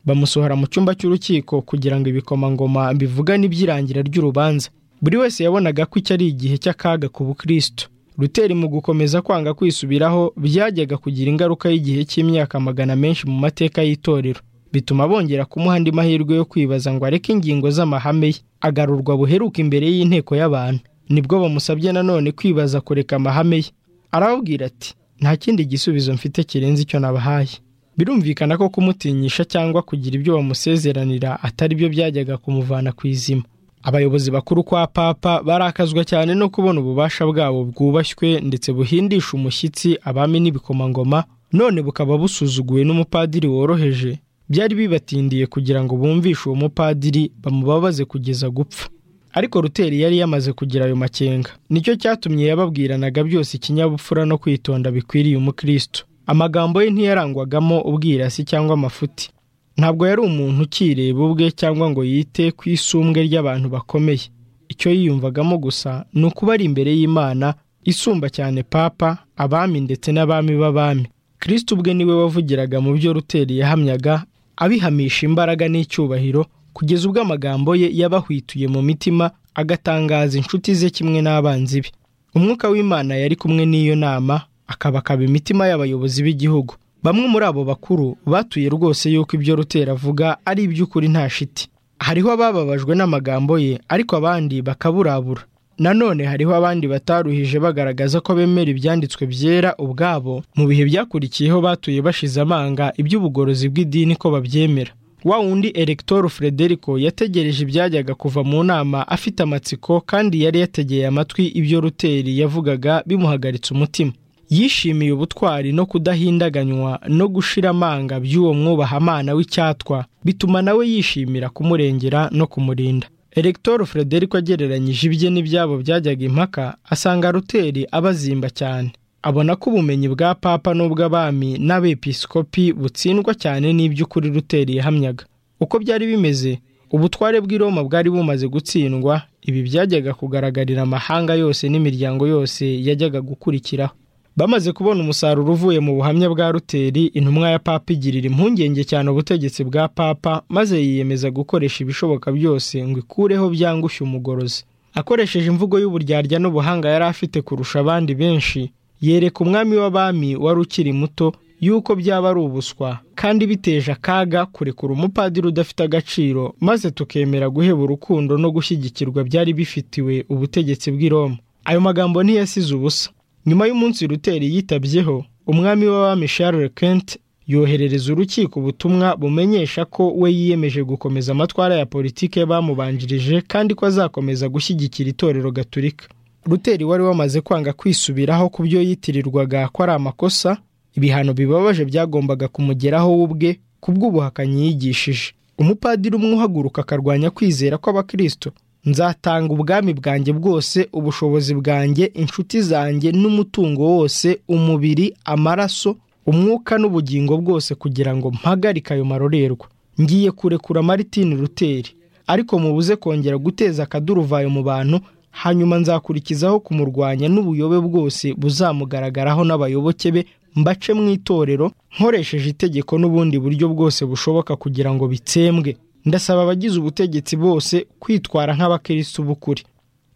Speaker 1: bamusohora mu cyumba cy'urukiko kugira ngo ibikomangoma bivugane iby'irangira ry'urubanza buri wese yabonaga ko icyo ari igihe cy'akaga ku bukristo ruteri mu gukomeza kwanga kwisubiraho byajyaga kugira ingaruka y'igihe cy'imyaka magana menshi mu mateka y'itorero bituma bongera kumuha andi mahirwe yo kwibaza ngo areke ingingo z'amahame ye agarurwa buheruka imbere y'inteko y'abantu nibwo bamusabye nanone kwibaza kureka amahame ye arababwira ati nta kindi gisubizo mfite kirenze icyo nabahaye birumvikana ko kumutinyisha cyangwa kugira ibyo bamusezeranira atari byo byajyaga kumuvana ku izima abayobozi bakuru kwa papa barakazwa cyane no kubona ububasha bwabo bwubashywe ndetse buhindisha umushyitsi abami n'ibikomangoma none bukaba busuzuguwe n'umupadiri woroheje byari bibatindiye kugira ngo bumvishe uwo mupadiri bamubabaze kugeza gupfa ariko ruteri yari yamaze kugira ayo makenga nicyo cyatumye yababwiranaga byose ikinyabupfura no kwitonda bikwiriye umukristo amagambo ye ntiyarangwagamo ubwirasi cyangwa amafuti ntabwo yari umuntu ukireba ubwe cyangwa ngo yite ku isumbwe ry'abantu bakomeye icyo yiyumvagamo gusa ni ukuba ari imbere y'imana isumba cyane papa abami ndetse n'abami b'abami kirisiti ubwe niwe wavugiraga mu byo ruteri yahamyaga abihamisha imbaraga n'icyubahiro kugeza ubwo amagambo ye yabahwituye mu mitima agatangaza inshuti ze kimwe n'abanzi be umwuka w'imana yari kumwe n'iyo nama akabakaba imitima y'abayobozi b'igihugu bamwe muri abo bakuru batuye rwose yuko ibyo rutera avuga ari iby'ukuri nta shiti hariho abababajwe n'amagambo ye ariko abandi bakaburabura nanone hariho abandi bataruhije bagaragaza ko bemera ibyanditswe byera ubwabo mu bihe byakurikiyeho batuye bashize amanga iby'ubugorozi bw'idini ko babyemera wa wundi eregitoro frederico yategereje ibyajyaga kuva mu nama afite amatsiko kandi yari yategeye amatwi ibyo ruteri yavugaga bimuhagaritse umutima yishimiye ubutwari no kudahindaganywa no gushira amanga by'uwo mwubahamana w'icyatwa bituma nawe yishimira kumurengera no kumurinda eregitoro frederico agereranyije ibye n'ibyabo byajyaga impaka asanga ruteri abazimba cyane abona ko ubumenyi bwa papa n'ubw'abami n'abepiskopi butsindwa cyane n'iby'ukuri ruteri yahamyaga uko byari bimeze ubutware bw'i Roma bwari bumaze gutsindwa ibi byajyaga kugaragarira amahanga yose n'imiryango yose yajyaga gukurikiraho bamaze kubona umusaruro uvuye mu buhamya bwa ruteri intumwa ya papa igirira impungenge cyane ubutegetsi bwa papa maze yiyemeza gukoresha ibishoboka byose ngo ikureho byangushye umugorozi akoresheje imvugo y'uburyarya n'ubuhanga yari afite kurusha abandi benshi yereka umwami w'abami wari ukiri muto yuko byaba ari ubuswa kandi biteje akaga kurekura umupadiri udafite agaciro maze tukemera guheba urukundo no gushyigikirwa byari bifitiwe ubutegetsi bw'i Roma ayo magambo ntiyasize ubusa nyuma y'umunsi ruteri yitabyeho umwami w'abami Charles Kent yoherereza urukiko ubutumwa bumenyesha ko we yiyemeje gukomeza amatwara ya politiki bamubanjirije kandi ko azakomeza gushyigikira itorero gaturika ruteri wari wamaze kwanga kwisubiraho ku byo yitirirwaga ko ari amakosa ibihano bibabaje byagombaga kumugeraho we ubwe ku bw'ubuhakanyi yigishije umupadiri umwe uhaguruka akarwanya kwizera kw'abakirisito nzatanga ubwami bwanjye bwose ubushobozi bwanjye inshuti zanjye n'umutungo wose umubiri amaraso umwuka n'ubugingo bwose kugira ngo mpagarike ayo marorerwa ngiye kurekura Martin ruteri ariko mubuze kongera guteza akaduruvayo mu bantu hanyuma nzakurikizaho kumurwanya n'ubuyobe bwose buzamugaragaraho n'abayoboke be mbace mu itorero nkoresheje itegeko n'ubundi buryo bwose bushoboka kugira ngo bitsembwe ndasaba abagize ubutegetsi bose kwitwara nk'abakirisitu b'ukuri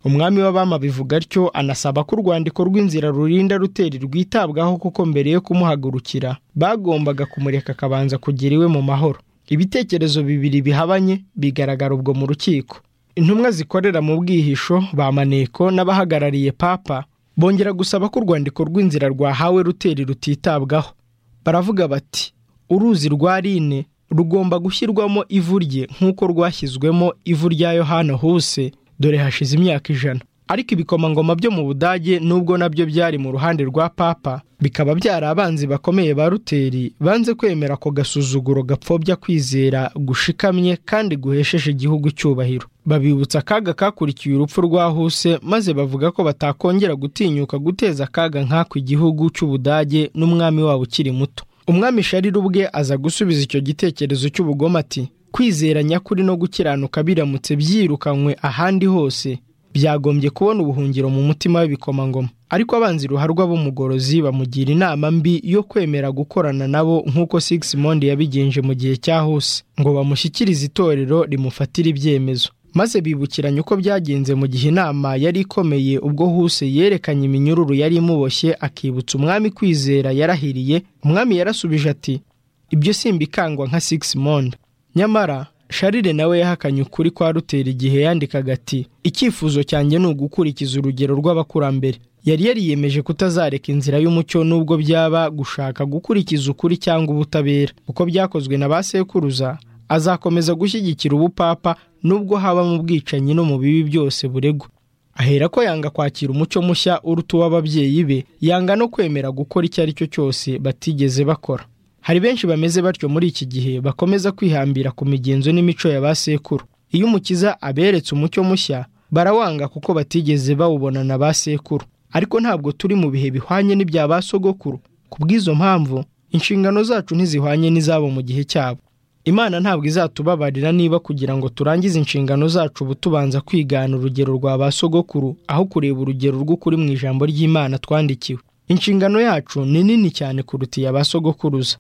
Speaker 1: umwami w'abama bivuga atyo anasaba ko urwandiko rw'inzira rurinda ruteri rwitabwaho kuko mbere yo kumuhagurukira bagombaga kumureka akabanza kugira iwe mu mahoro ibitekerezo bibiri bihabanye bigaragara ubwo mu rukiko intumwa zikorera mu bwihisho ba maneko n'abahagarariye papa bongera gusaba ko urwandiko rw'inzira rwahawe ruteri rutitabwaho baravuga bati uruzi rwa rine rugomba gushyirwamo ivu rye nk'uko rwashyizwemo ivu rya yohana huse dore hashize imyaka ijana ariko ibikomangoma byo mu budage nubwo nabyo byari mu ruhande rwa papa bikaba byari abanzi bakomeye ba ruteri banze kwemera ako gasuzuguro gapfobya kwizera gushikamye kandi guhesheje igihugu icyubahiro babibutsa akaga kakurikiye urupfu rwa huse maze bavuga ko batakongera gutinyuka guteza akaga nk'ako igihugu cy'ubudage n'umwami wabo ukiri muto umwami sharira ubwe aza gusubiza icyo gitekerezo cy'ubugome ati kwizera nyakuri no gukiranuka biramutse byirukanywe ahandi hose byagombye kubona ubuhungiro mu mutima w'ibikomangoma ariko abanzi ruharwa b'umugorozi bamugira inama mbi yo kwemera gukorana nabo nk'uko Sigmund yabigenje mu gihe cyahuse ngo bamushyikirize itorero rimufatire ibyemezo maze bibukiranya uko byagenze mu gihe inama yari ikomeye ubwo huse yerekanye iminyururu yari imuboshye akibutsa umwami kwizera yarahiriye umwami yarasubije ati ibyo simbikangwa nka Sigmund nyamara sharire nawe yahakanye ukuri kwa rutera igihe yandikaga ati icyifuzo cyanjye ni ugukurikiza urugero rw'abakurambere yari yariyemeje kutazareka inzira y'umucyo n'ubwo byaba gushaka gukurikiza ukuri cyangwa ubutabera uko byakozwe na ba sekuruza azakomeza gushyigikira ubupapa n'ubwo haba mu bwicanyi no mu bibi byose buregwa ahera ko yanga kwakira umucyo mushya uruta uw'ababyeyi be yanga no kwemera gukora icyo ari cyo cyose batigeze bakora hari benshi bameze batyo muri iki gihe bakomeza kwihambira ku migenzo n'imico ya ba sekuru iyo umukiza aberetse umucyo mushya barawanga kuko batigeze bawubona na ba sekuru ariko ntabwo turi mu bihe bihwanye n'ibya ba sogokuru ku bw'izo mpamvu inshingano zacu ntizihwanye n'izabo mu gihe cyabo imana ntabwo izatubabarira niba kugira ngo turangize inshingano zacu ubu tubanza kwigana urugero rwa ba sogokuru aho kureba urugero rw'ukuri mu ijambo ry'imana twandikiwe inshingano yacu ni nini cyane kuruta iya ba sogokuruza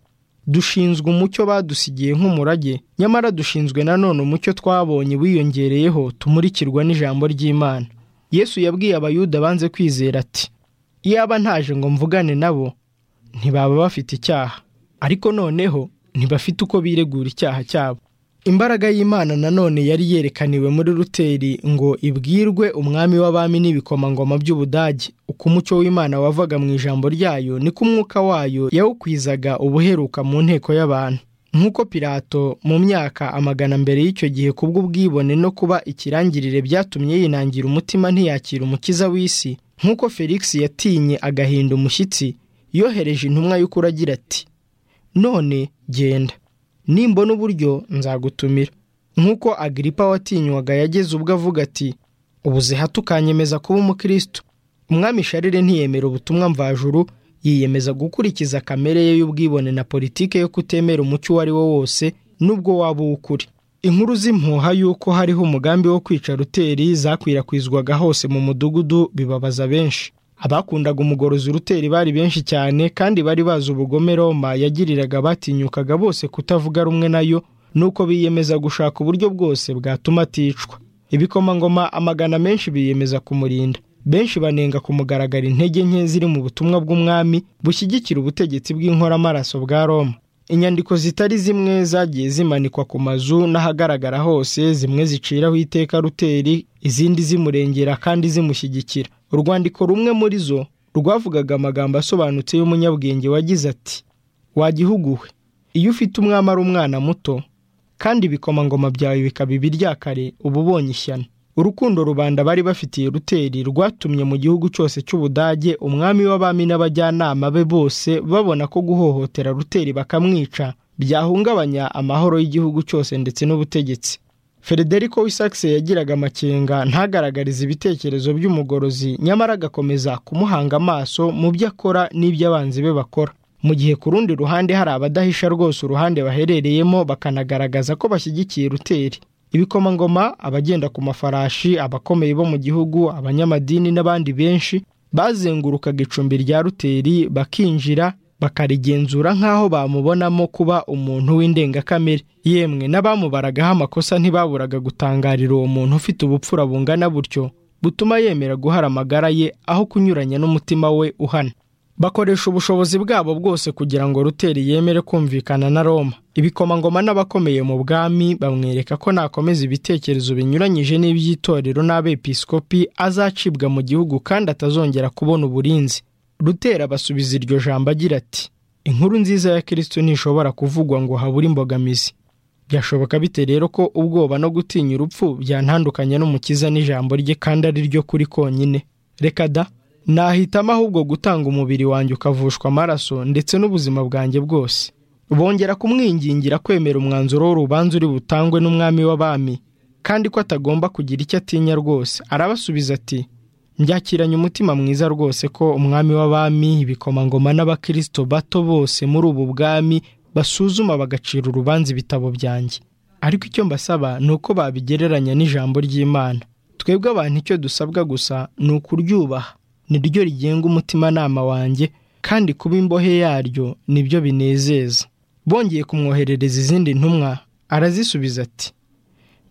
Speaker 1: dushinzwe umucyo badusigiye nk'umurage nyamara dushinzwe nanone umucyo twabonye wiyongereyeho tumurikirwa n'ijambo ry'imana yesu yabwiye abayuda banze kwizera ati iyaba ntaje ngo mvugane nabo ntibaba bafite icyaha ariko noneho ntibafite uko biregura icyaha cyabo imbaraga y'imana nanone yari yerekaniwe muri ruteri ngo ibwirwe umwami w'abami n'ibikomangoma by'ubudage uko umucyo w'imana wavaga mu ijambo ryayo niko umwuka wayo yawukwizaga ubuheruka mu nteko y'abantu nk'uko pirato mu myaka amagana mbere y'icyo gihe kubw'ubwibone no kuba ikirangirire byatumye yinangira umutima ntiyakira umukiza w'isi nk'uko felix yatinye agahinda umushyitsi yohereje intumwa y'ukuri agira ati none genda nimbona uburyo nzagutumira nk'uko agiripa watinywaga yageze ubwo avuga ati ubuzeha tukanyemeza kuba umukristo umwami sharire ntiyemera ubutumwa mvajuru yiyemeza gukurikiza kamere ye y'ubwibone na politike yo kutemera umucyo uwo ari wo wose n'ubwo waba uw'ukuri inkuru z'impuha y'uko hariho umugambi wo kwica ruteri zakwirakwizwaga hose mu mudugudu bibabaza benshi abakundaga umugorozi uruteri bari benshi cyane kandi bari bazi ubugome roma yagiriraga batinyukaga bose kutavuga rumwe nayo nuko biyemeza gushaka uburyo bwose bwatuma aticwa ibikomangoma amagana menshi biyemeza kumurinda benshi banenga kumugaragara intege nke ziri mu butumwa bw'umwami bushyigikira ubutegetsi bw'inkoramaraso bwa roma inyandiko zitari zimwe zagiye zimanikwa ku mazu n'ahagaragara hose zimwe ziciraho iteka ruteri izindi zimurengera kandi zimushyigikira urwandiko rumwe muri zo rwavugaga amagambo asobanutse y'umunyabwenge wagize ati wagihugu we iyo ufite umwami ari umwana muto kandi ibikomangoma byawe bikaba ibiryakare uba ubonye ishyano urukundo rubanda bari bafitiye ruteri rwatumye mu gihugu cyose cy'ubudage umwami w'abami n'abajyanama be bose babona ko guhohotera ruteri bakamwica byahungabanya amahoro y'igihugu cyose ndetse n'ubutegetsi Federico wisakise yagiraga amakenga ntagaragarize ibitekerezo by'umugorozi nyamara agakomeza kumuhanga amaso mu byo akora n'iby'abanzi be bakora mu gihe ku rundi ruhande hari abadahisha rwose uruhande baherereyemo bakanagaragaza ko bashyigikiye ruteri ibikomangoma abagenda ku mafarashi abakomeye bo mu gihugu abanyamadini n'abandi benshi bazengurukaga icumbi rya ruteri bakinjira bakarigenzura nk'aho bamubonamo kuba umuntu w'indengakamere yemwe n'abamubaragaho amakosa ntibaburaga gutangarira uwo muntu ufite ubupfura bungana butyo butuma yemera guhara amagara ye aho kunyuranya n'umutima we uhana bakoresha ubushobozi bwabo bwose kugira ngo ruteri yemere kumvikana na roma ibikomangoma n'abakomeye mu bwami bamwereka ko nakomeza ibitekerezo binyuranyije n'iby'itorero n'abepiskopi azacibwa mu gihugu kandi atazongera kubona uburinzi rutera abasubiza iryo jambo agira ati inkuru nziza ya kirisito ntishobora kuvugwa ngo habure imbogamizi byashoboka bite rero ko ubwoba no gutinya urupfu byantandukanya n'umukiza n'ijambo rye kandi ari ryo kuri konyine reka da nahitamo ahubwo gutanga umubiri wanjye ukavushwa amaraso ndetse n'ubuzima bwanjye bwose bongera kumwingingira kwemera umwanzuro w'urubanza uri butangwe n'umwami w'abami kandi ko atagomba kugira icyo atinya rwose arabasubiza ati mbyakiranye umutima mwiza rwose ko umwami w'abami ibikomangoma n'abakirisito bato bose muri ubu bwami basuzuma bagacira urubanza ibitabo byanjye ariko icyo mbasaba ni uko babigereranya n'ijambo ry'imana twebwe abantu icyo dusabwa gusa ni ukuryubaha niryo rigenga umutimanama wanjye kandi kuba imbohe yaryo nibyo binezeza bongeye kumwoherereza izindi ntumwa arazisubiza ati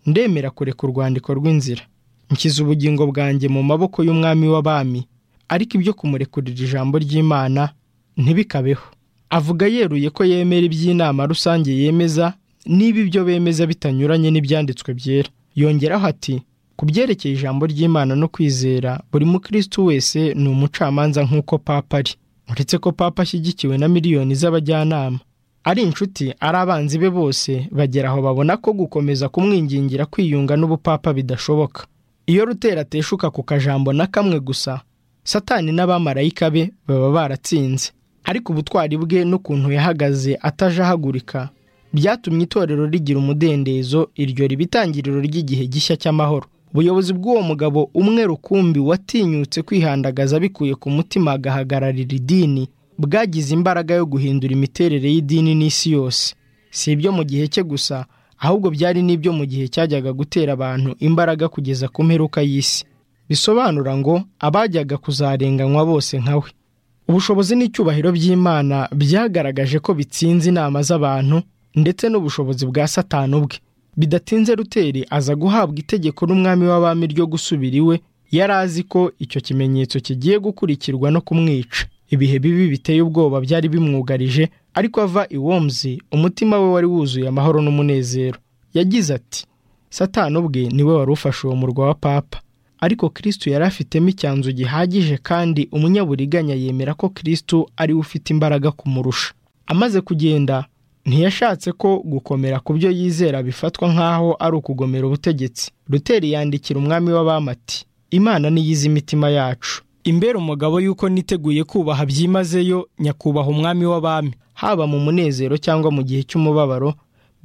Speaker 1: ndemera kureka urwandiko rw'inzira nshyize ubugingo bwanjye mu maboko y'umwami w'abami ariko ibyo kumurekurira ijambo ry'imana ntibikabeho avuga yeruye ko yemera iby'inama rusange yemeza niba ibyo bemeza bitanyuranye n'ibyanditswe byera yongeraho ati ku byerekeye ijambo ry'imana no kwizera buri mukristo wese ni umucamanza nk'uko papa ari uretse ko papa ashyigikiwe na miliyoni z'abajyanama ari inshuti ari abanzi be bose bagera aho babona ko gukomeza kumwingingira kwiyunga n'ubupapa bidashoboka iyo rutera ateshuka ku kajambo na kamwe gusa satani n'abamarayika be baba baratsinze ariko ubutwari bwe n'ukuntu yahagaze atajahagurika byatumye itorero rigira umudendezo iryo riba itangiriro ry'igihe gishya cy'amahoro ubuyobozi bw'uwo mugabo umwe rukumbi watinyutse kwihandagaza bikuye ku mutima agahagararira idini bwagize imbaraga yo guhindura imiterere y'idini n'isi yose si ibyo mu gihe cye gusa ahubwo byari n'ibyo mu gihe cyajyaga gutera abantu imbaraga kugeza ku mperuka y'isi bisobanura ngo abajyaga kuzarenganywa bose nka we ubushobozi n'icyubahiro by'imana byagaragaje ko bitsinze inama z'abantu ndetse n'ubushobozi bwa satani ubwe bidatinze ruteri aza guhabwa itegeko n'umwami w'abami ryo gusubira iwe yari azi ko icyo kimenyetso kigiye gukurikirwa no kumwica ibihe bibi biteye ubwoba byari bimwugarije ariko ava iwomzi umutima we wari wuzuye amahoro n'umunezero yagize ati satani ubwe niwe wari ufashe uwo murwa wa papa ariko kirisitu yari afitemo icyanzu gihagije kandi umunyaburiganya yemera ko kirisitu ariwe ufite imbaraga kumurusha amaze kugenda ntiyashatse ko gukomera ku byo yizera bifatwa nk'aho ari ukugomera ubutegetsi ruteri yandikira umwami w'abamati imana niyize imitima yacu imbere umugabo yuko niteguye kubaha byimazeyo nyakubaha umwami w'abami haba mu munezero cyangwa mu gihe cy'umubabaro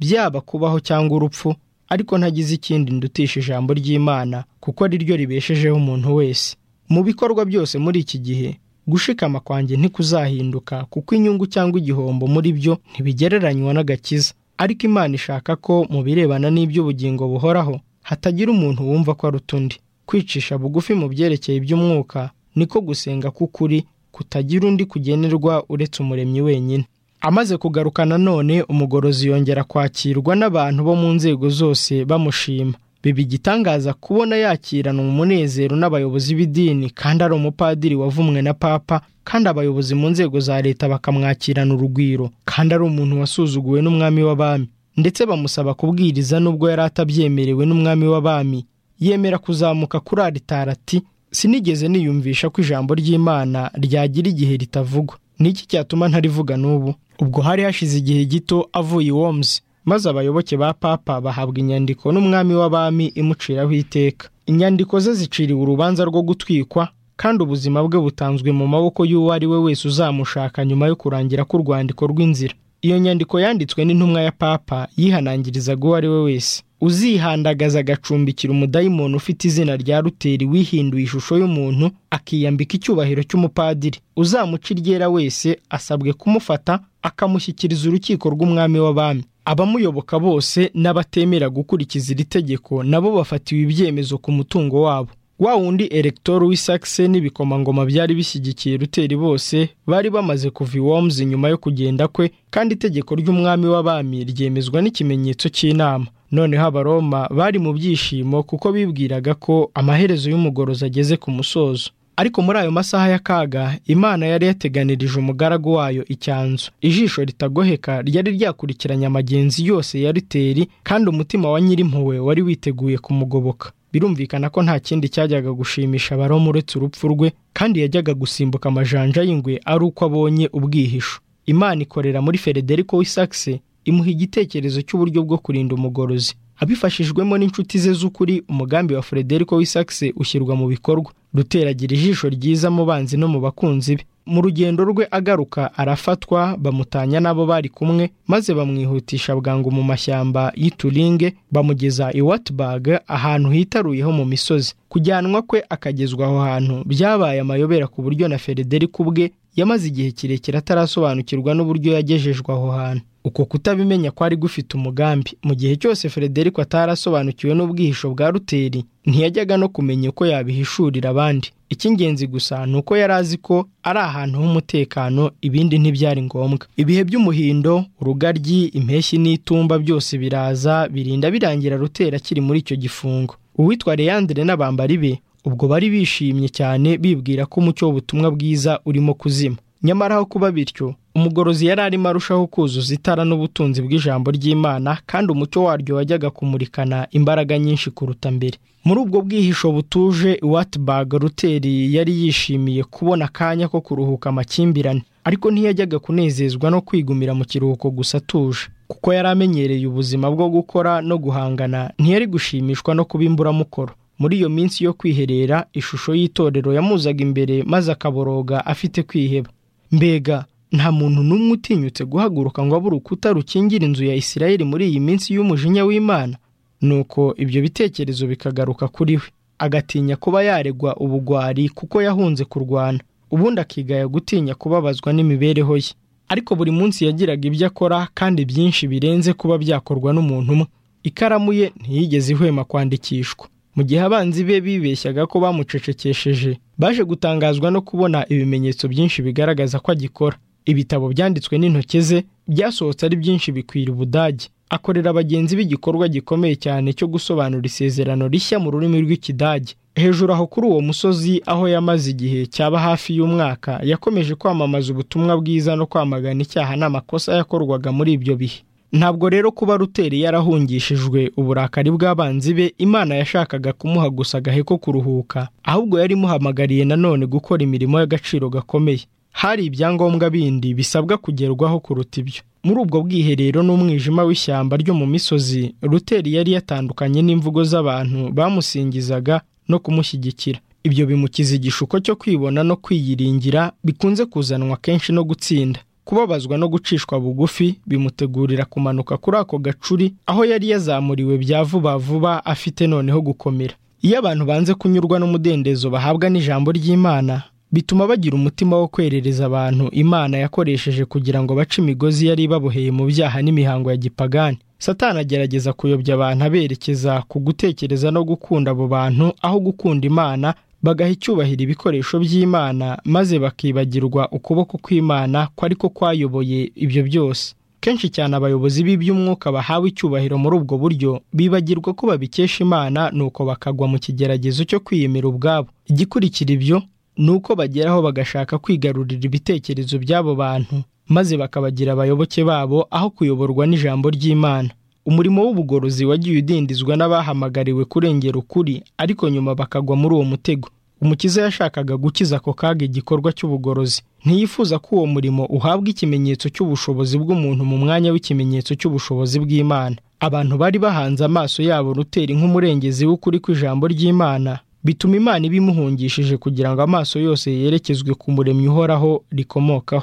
Speaker 1: byaba kubaho cyangwa urupfu ariko ntagize ikindi ndutisha ijambo ry'imana kuko ari ryo ribeshejeho umuntu wese mu bikorwa byose muri iki gihe gushikama kwanjye ntikuzahinduka kuko inyungu cyangwa igihombo muri byo ntibigereranywa n'agakiza ariko imana ishaka ko mu birebana n'iby'ubugingo buhoraho hatagira umuntu wumva ko ari utundi kwicisha bugufi mu byerekeye iby'umwuka niko gusenga k'ukuri kutagira undi kugenerwa uretse umuremyi wenyine amaze kugaruka nanone umugorozi yongera kwakirwa n'abantu bo mu nzego zose bamushima biba igitangaza kubona yakirana umunezero n'abayobozi b'idini kandi ari umupadiri wavumwe na papa kandi abayobozi mu nzego za leta bakamwakirana urugwiro kandi ari umuntu wasuzuguwe n'umwami w'abami ndetse bamusaba kubwiriza n'ubwo yari atabyemerewe n'umwami w'abami yemera kuzamuka kuri aritari ati sinigeze niyumvisha ko ijambo ry'imana ryagira igihe ritavugwa niki cyatuma ntarivuga n'ubu ubwo hari hashize igihe gito avuye iwomzi maze abayoboke ba papa bahabwa inyandiko n'umwami w'abami imuciraho iteka inyandiko ze ziciriwe urubanza rwo gutwikwa kandi ubuzima bwe butanzwe mu maboko y'uwo ari we wese uzamushaka nyuma yo kurangira k'urwandiko rw'inzira iyo nyandiko yanditswe n'intumwa ya papa yihanangirizaga uwo ari we wese uzihandagaza agacumbikira umudayimoni ufite izina rya ruteri wihinduye ishusho y'umuntu akiyambika icyubahiro cy'umupadiri uzamuca iryera wese asabwe kumufata akamushyikiriza urukiko rw'umwami w'abami abamuyoboka bose n'abatemera gukurikiza iri tegeko nabo bafatiwe ibyemezo ku mutungo wabo wa wundi eregitoro w'isakise n'ibikomangoma byari bishyigikiye ruteri bose bari bamaze kuva iwomzi nyuma yo kugenda kwe kandi itegeko ry'umwami w'abami ryemezwa n'ikimenyetso cy'inama noneho abaroma bari mu byishimo kuko bibwiraga ko amaherezo y'umugorozi ageze ku musozo ariko muri ayo masaha y'akaga imana yari yateganirije umugaragu wayo icyanzu ijisho ritagoheka ryari ryakurikiranye amagenzi yose ya riteri kandi umutima wa nyirimpuwe wari witeguye kumugoboka birumvikana ko nta kindi cyajyaga gushimisha abaroma uretse urupfu rwe kandi yajyaga gusimbuka amajanja y'ingwe ari uko abonye ubwihisho imana ikorera muri federico w'isakise imuha igitekerezo cy'uburyo bwo kurinda umugorozi abifashijwemo n'inshuti ze z'ukuri umugambi wa frederico w'isakise ushyirwa mu bikorwa ruteragira ijisho ryiza mu banzi no mu bakunzi be mu rugendo rwe agaruka arafatwa bamutanya n'abo bari kumwe maze bamwihutisha bwangu mu mashyamba y'ituringe bamugeza i watburg ahantu hitaruyeho mu misozi kujyanwa kwe akagezwa aho hantu byabaye amayobera ku buryo na frederico ubwe yamaze igihe kirekire atarasobanukirwa n'uburyo yagejejwe aho hantu uko kutabimenya kwari gufite umugambi mu gihe cyose frederico atarasobanukiwe n'ubwihisho bwa ruteri ntiyajyaga no kumenya uko yabihishurira abandi icy'ingenzi gusa ni uko yari azi ko ari ahantu h'umutekano ibindi ntibyari ngombwa ibihe by'umuhindo urugaryi impeshyi n'itumba byose biraza birinda birangira rutera akiri muri icyo gifungo uwitwa leyandire n'abambari be ubwo bari bishimye cyane bibwira ko umucyo w'ubutumwa bwiza urimo kuzima nyamara aho kuba bityo umugorozi yari arimo arushaho kuzuza itara n'ubutunzi bw'ijambo ry'imana kandi umucyo waryo wajyaga kumurikana imbaraga nyinshi kuruta mbere muri ubwo bwihisho butuje watibag ruteri yari yishimiye kubona akanya ko kuruhuka amakimbirane ariko ntiyajyaga kunezezwa no kwigumira mu kiruhuko gusa atuje kuko yari amenyereye ubuzima bwo gukora no guhangana ntiyari gushimishwa no kuba imburamukoro muri iyo minsi yo kwiherera ishusho y'itorero yamuzaga imbere maze akaboroga afite kwiheba mbega nta muntu n'umwe utinyutse guhaguruka ngo abe urukuta rukingira inzu ya isirayeli muri iyi minsi y'umujinya w'imana nuko ibyo bitekerezo bikagaruka kuri we agatinya kuba yaregwa ubugwari kuko yahunze kurwana ubundi akigaya gutinya kubabazwa n'imibereho ye ariko buri munsi yagiraga ibyo akora kandi byinshi birenze kuba byakorwa n'umuntu umwe ikaramu ye ntiyigeze ihwema kwandikishwa mu gihe abanzi be bibeshyaga ko bamucecekesheje baje gutangazwa no kubona ibimenyetso byinshi bigaragaza ko agikora ibitabo byanditswe n'intoki ze byasohotse ari byinshi bikwira ubudage akorera bagenzi b'igikorwa gikomeye cyane cyo gusobanura isezerano rishya mu rurimi rw'ikidage hejuru aho kuri uwo musozi aho yamaze igihe cyaba hafi y'umwaka yakomeje kwamamaza ubutumwa bwiza no kwamagana icyaha n'amakosa yakorwaga muri ibyo bihe ntabwo rero kuba ruteri yarahungishijwe uburakari bw'abanzi be imana yashakaga kumuha gusa agahe ko kuruhuka ahubwo yari imuhamagariye nanone gukora imirimo y'agaciro gakomeye hari ibyangombwa bindi bisabwa kugerwaho kuruta ibyo muri ubwo bwiherero n'umwijima w'ishyamba ryo mu misozi ruteri yari yatandukanye n'imvugo z'abantu bamusingizaga no kumushyigikira ibyo bimukiza igishuko cyo kwibona no kwiyiringira bikunze kuzanwa kenshi no gutsinda kubabazwa no gucishwa bugufi bimutegurira kumanuka kuri ako gacuri aho yari yazamuriwe bya vuba vuba afite noneho gukomera iyo abantu banze kunyurwa n'umudendezo bahabwa n'ijambo ry'imana bituma bagira umutima wo kwerereza abantu imana yakoresheje kugira ngo bace imigozi yari ibaboheye mu byaha n'imihango ya gipagani satani agerageza kuyobya abantu aberekeza ku gutekereza no gukunda abo bantu aho gukunda imana bagaha icyubahiro ibikoresho by'imana maze bakibagirwa ukuboko kw'imana kwari ko kwayoboye ibyo byose kenshi cyane abayobozi b'iby'umwuka bahawe icyubahiro muri ubwo buryo bibagirwa ko babikesha imana nuko bakagwa mu kigeragezo cyo kwiyemera ubwabo igikurikira ibyo ni uko bageraho bagashaka kwigarurira ibitekerezo by'abo bantu maze bakabagira abayoboke babo aho kuyoborwa n'ijambo ry'imana umurimo w'ubugorozi wagiye udindizwa n'abahamagariwe kurengera ukuri ariko nyuma bakagwa muri uwo mutego umukiza yashakaga gukiza ako kaga igikorwa cy'ubugorozi ntiyifuza ko uwo murimo uhabwa ikimenyetso cy'ubushobozi bw'umuntu mu mwanya w'ikimenyetso cy'ubushobozi bw'imana abantu bari bahanze amaso yabo ruteri nk'umurengezi w'ukuri kw'ijambo ry'imana bituma imana ibimuhungishije kugira ngo amaso yose yerekezwe ku muremyi uhoraho rikomokaho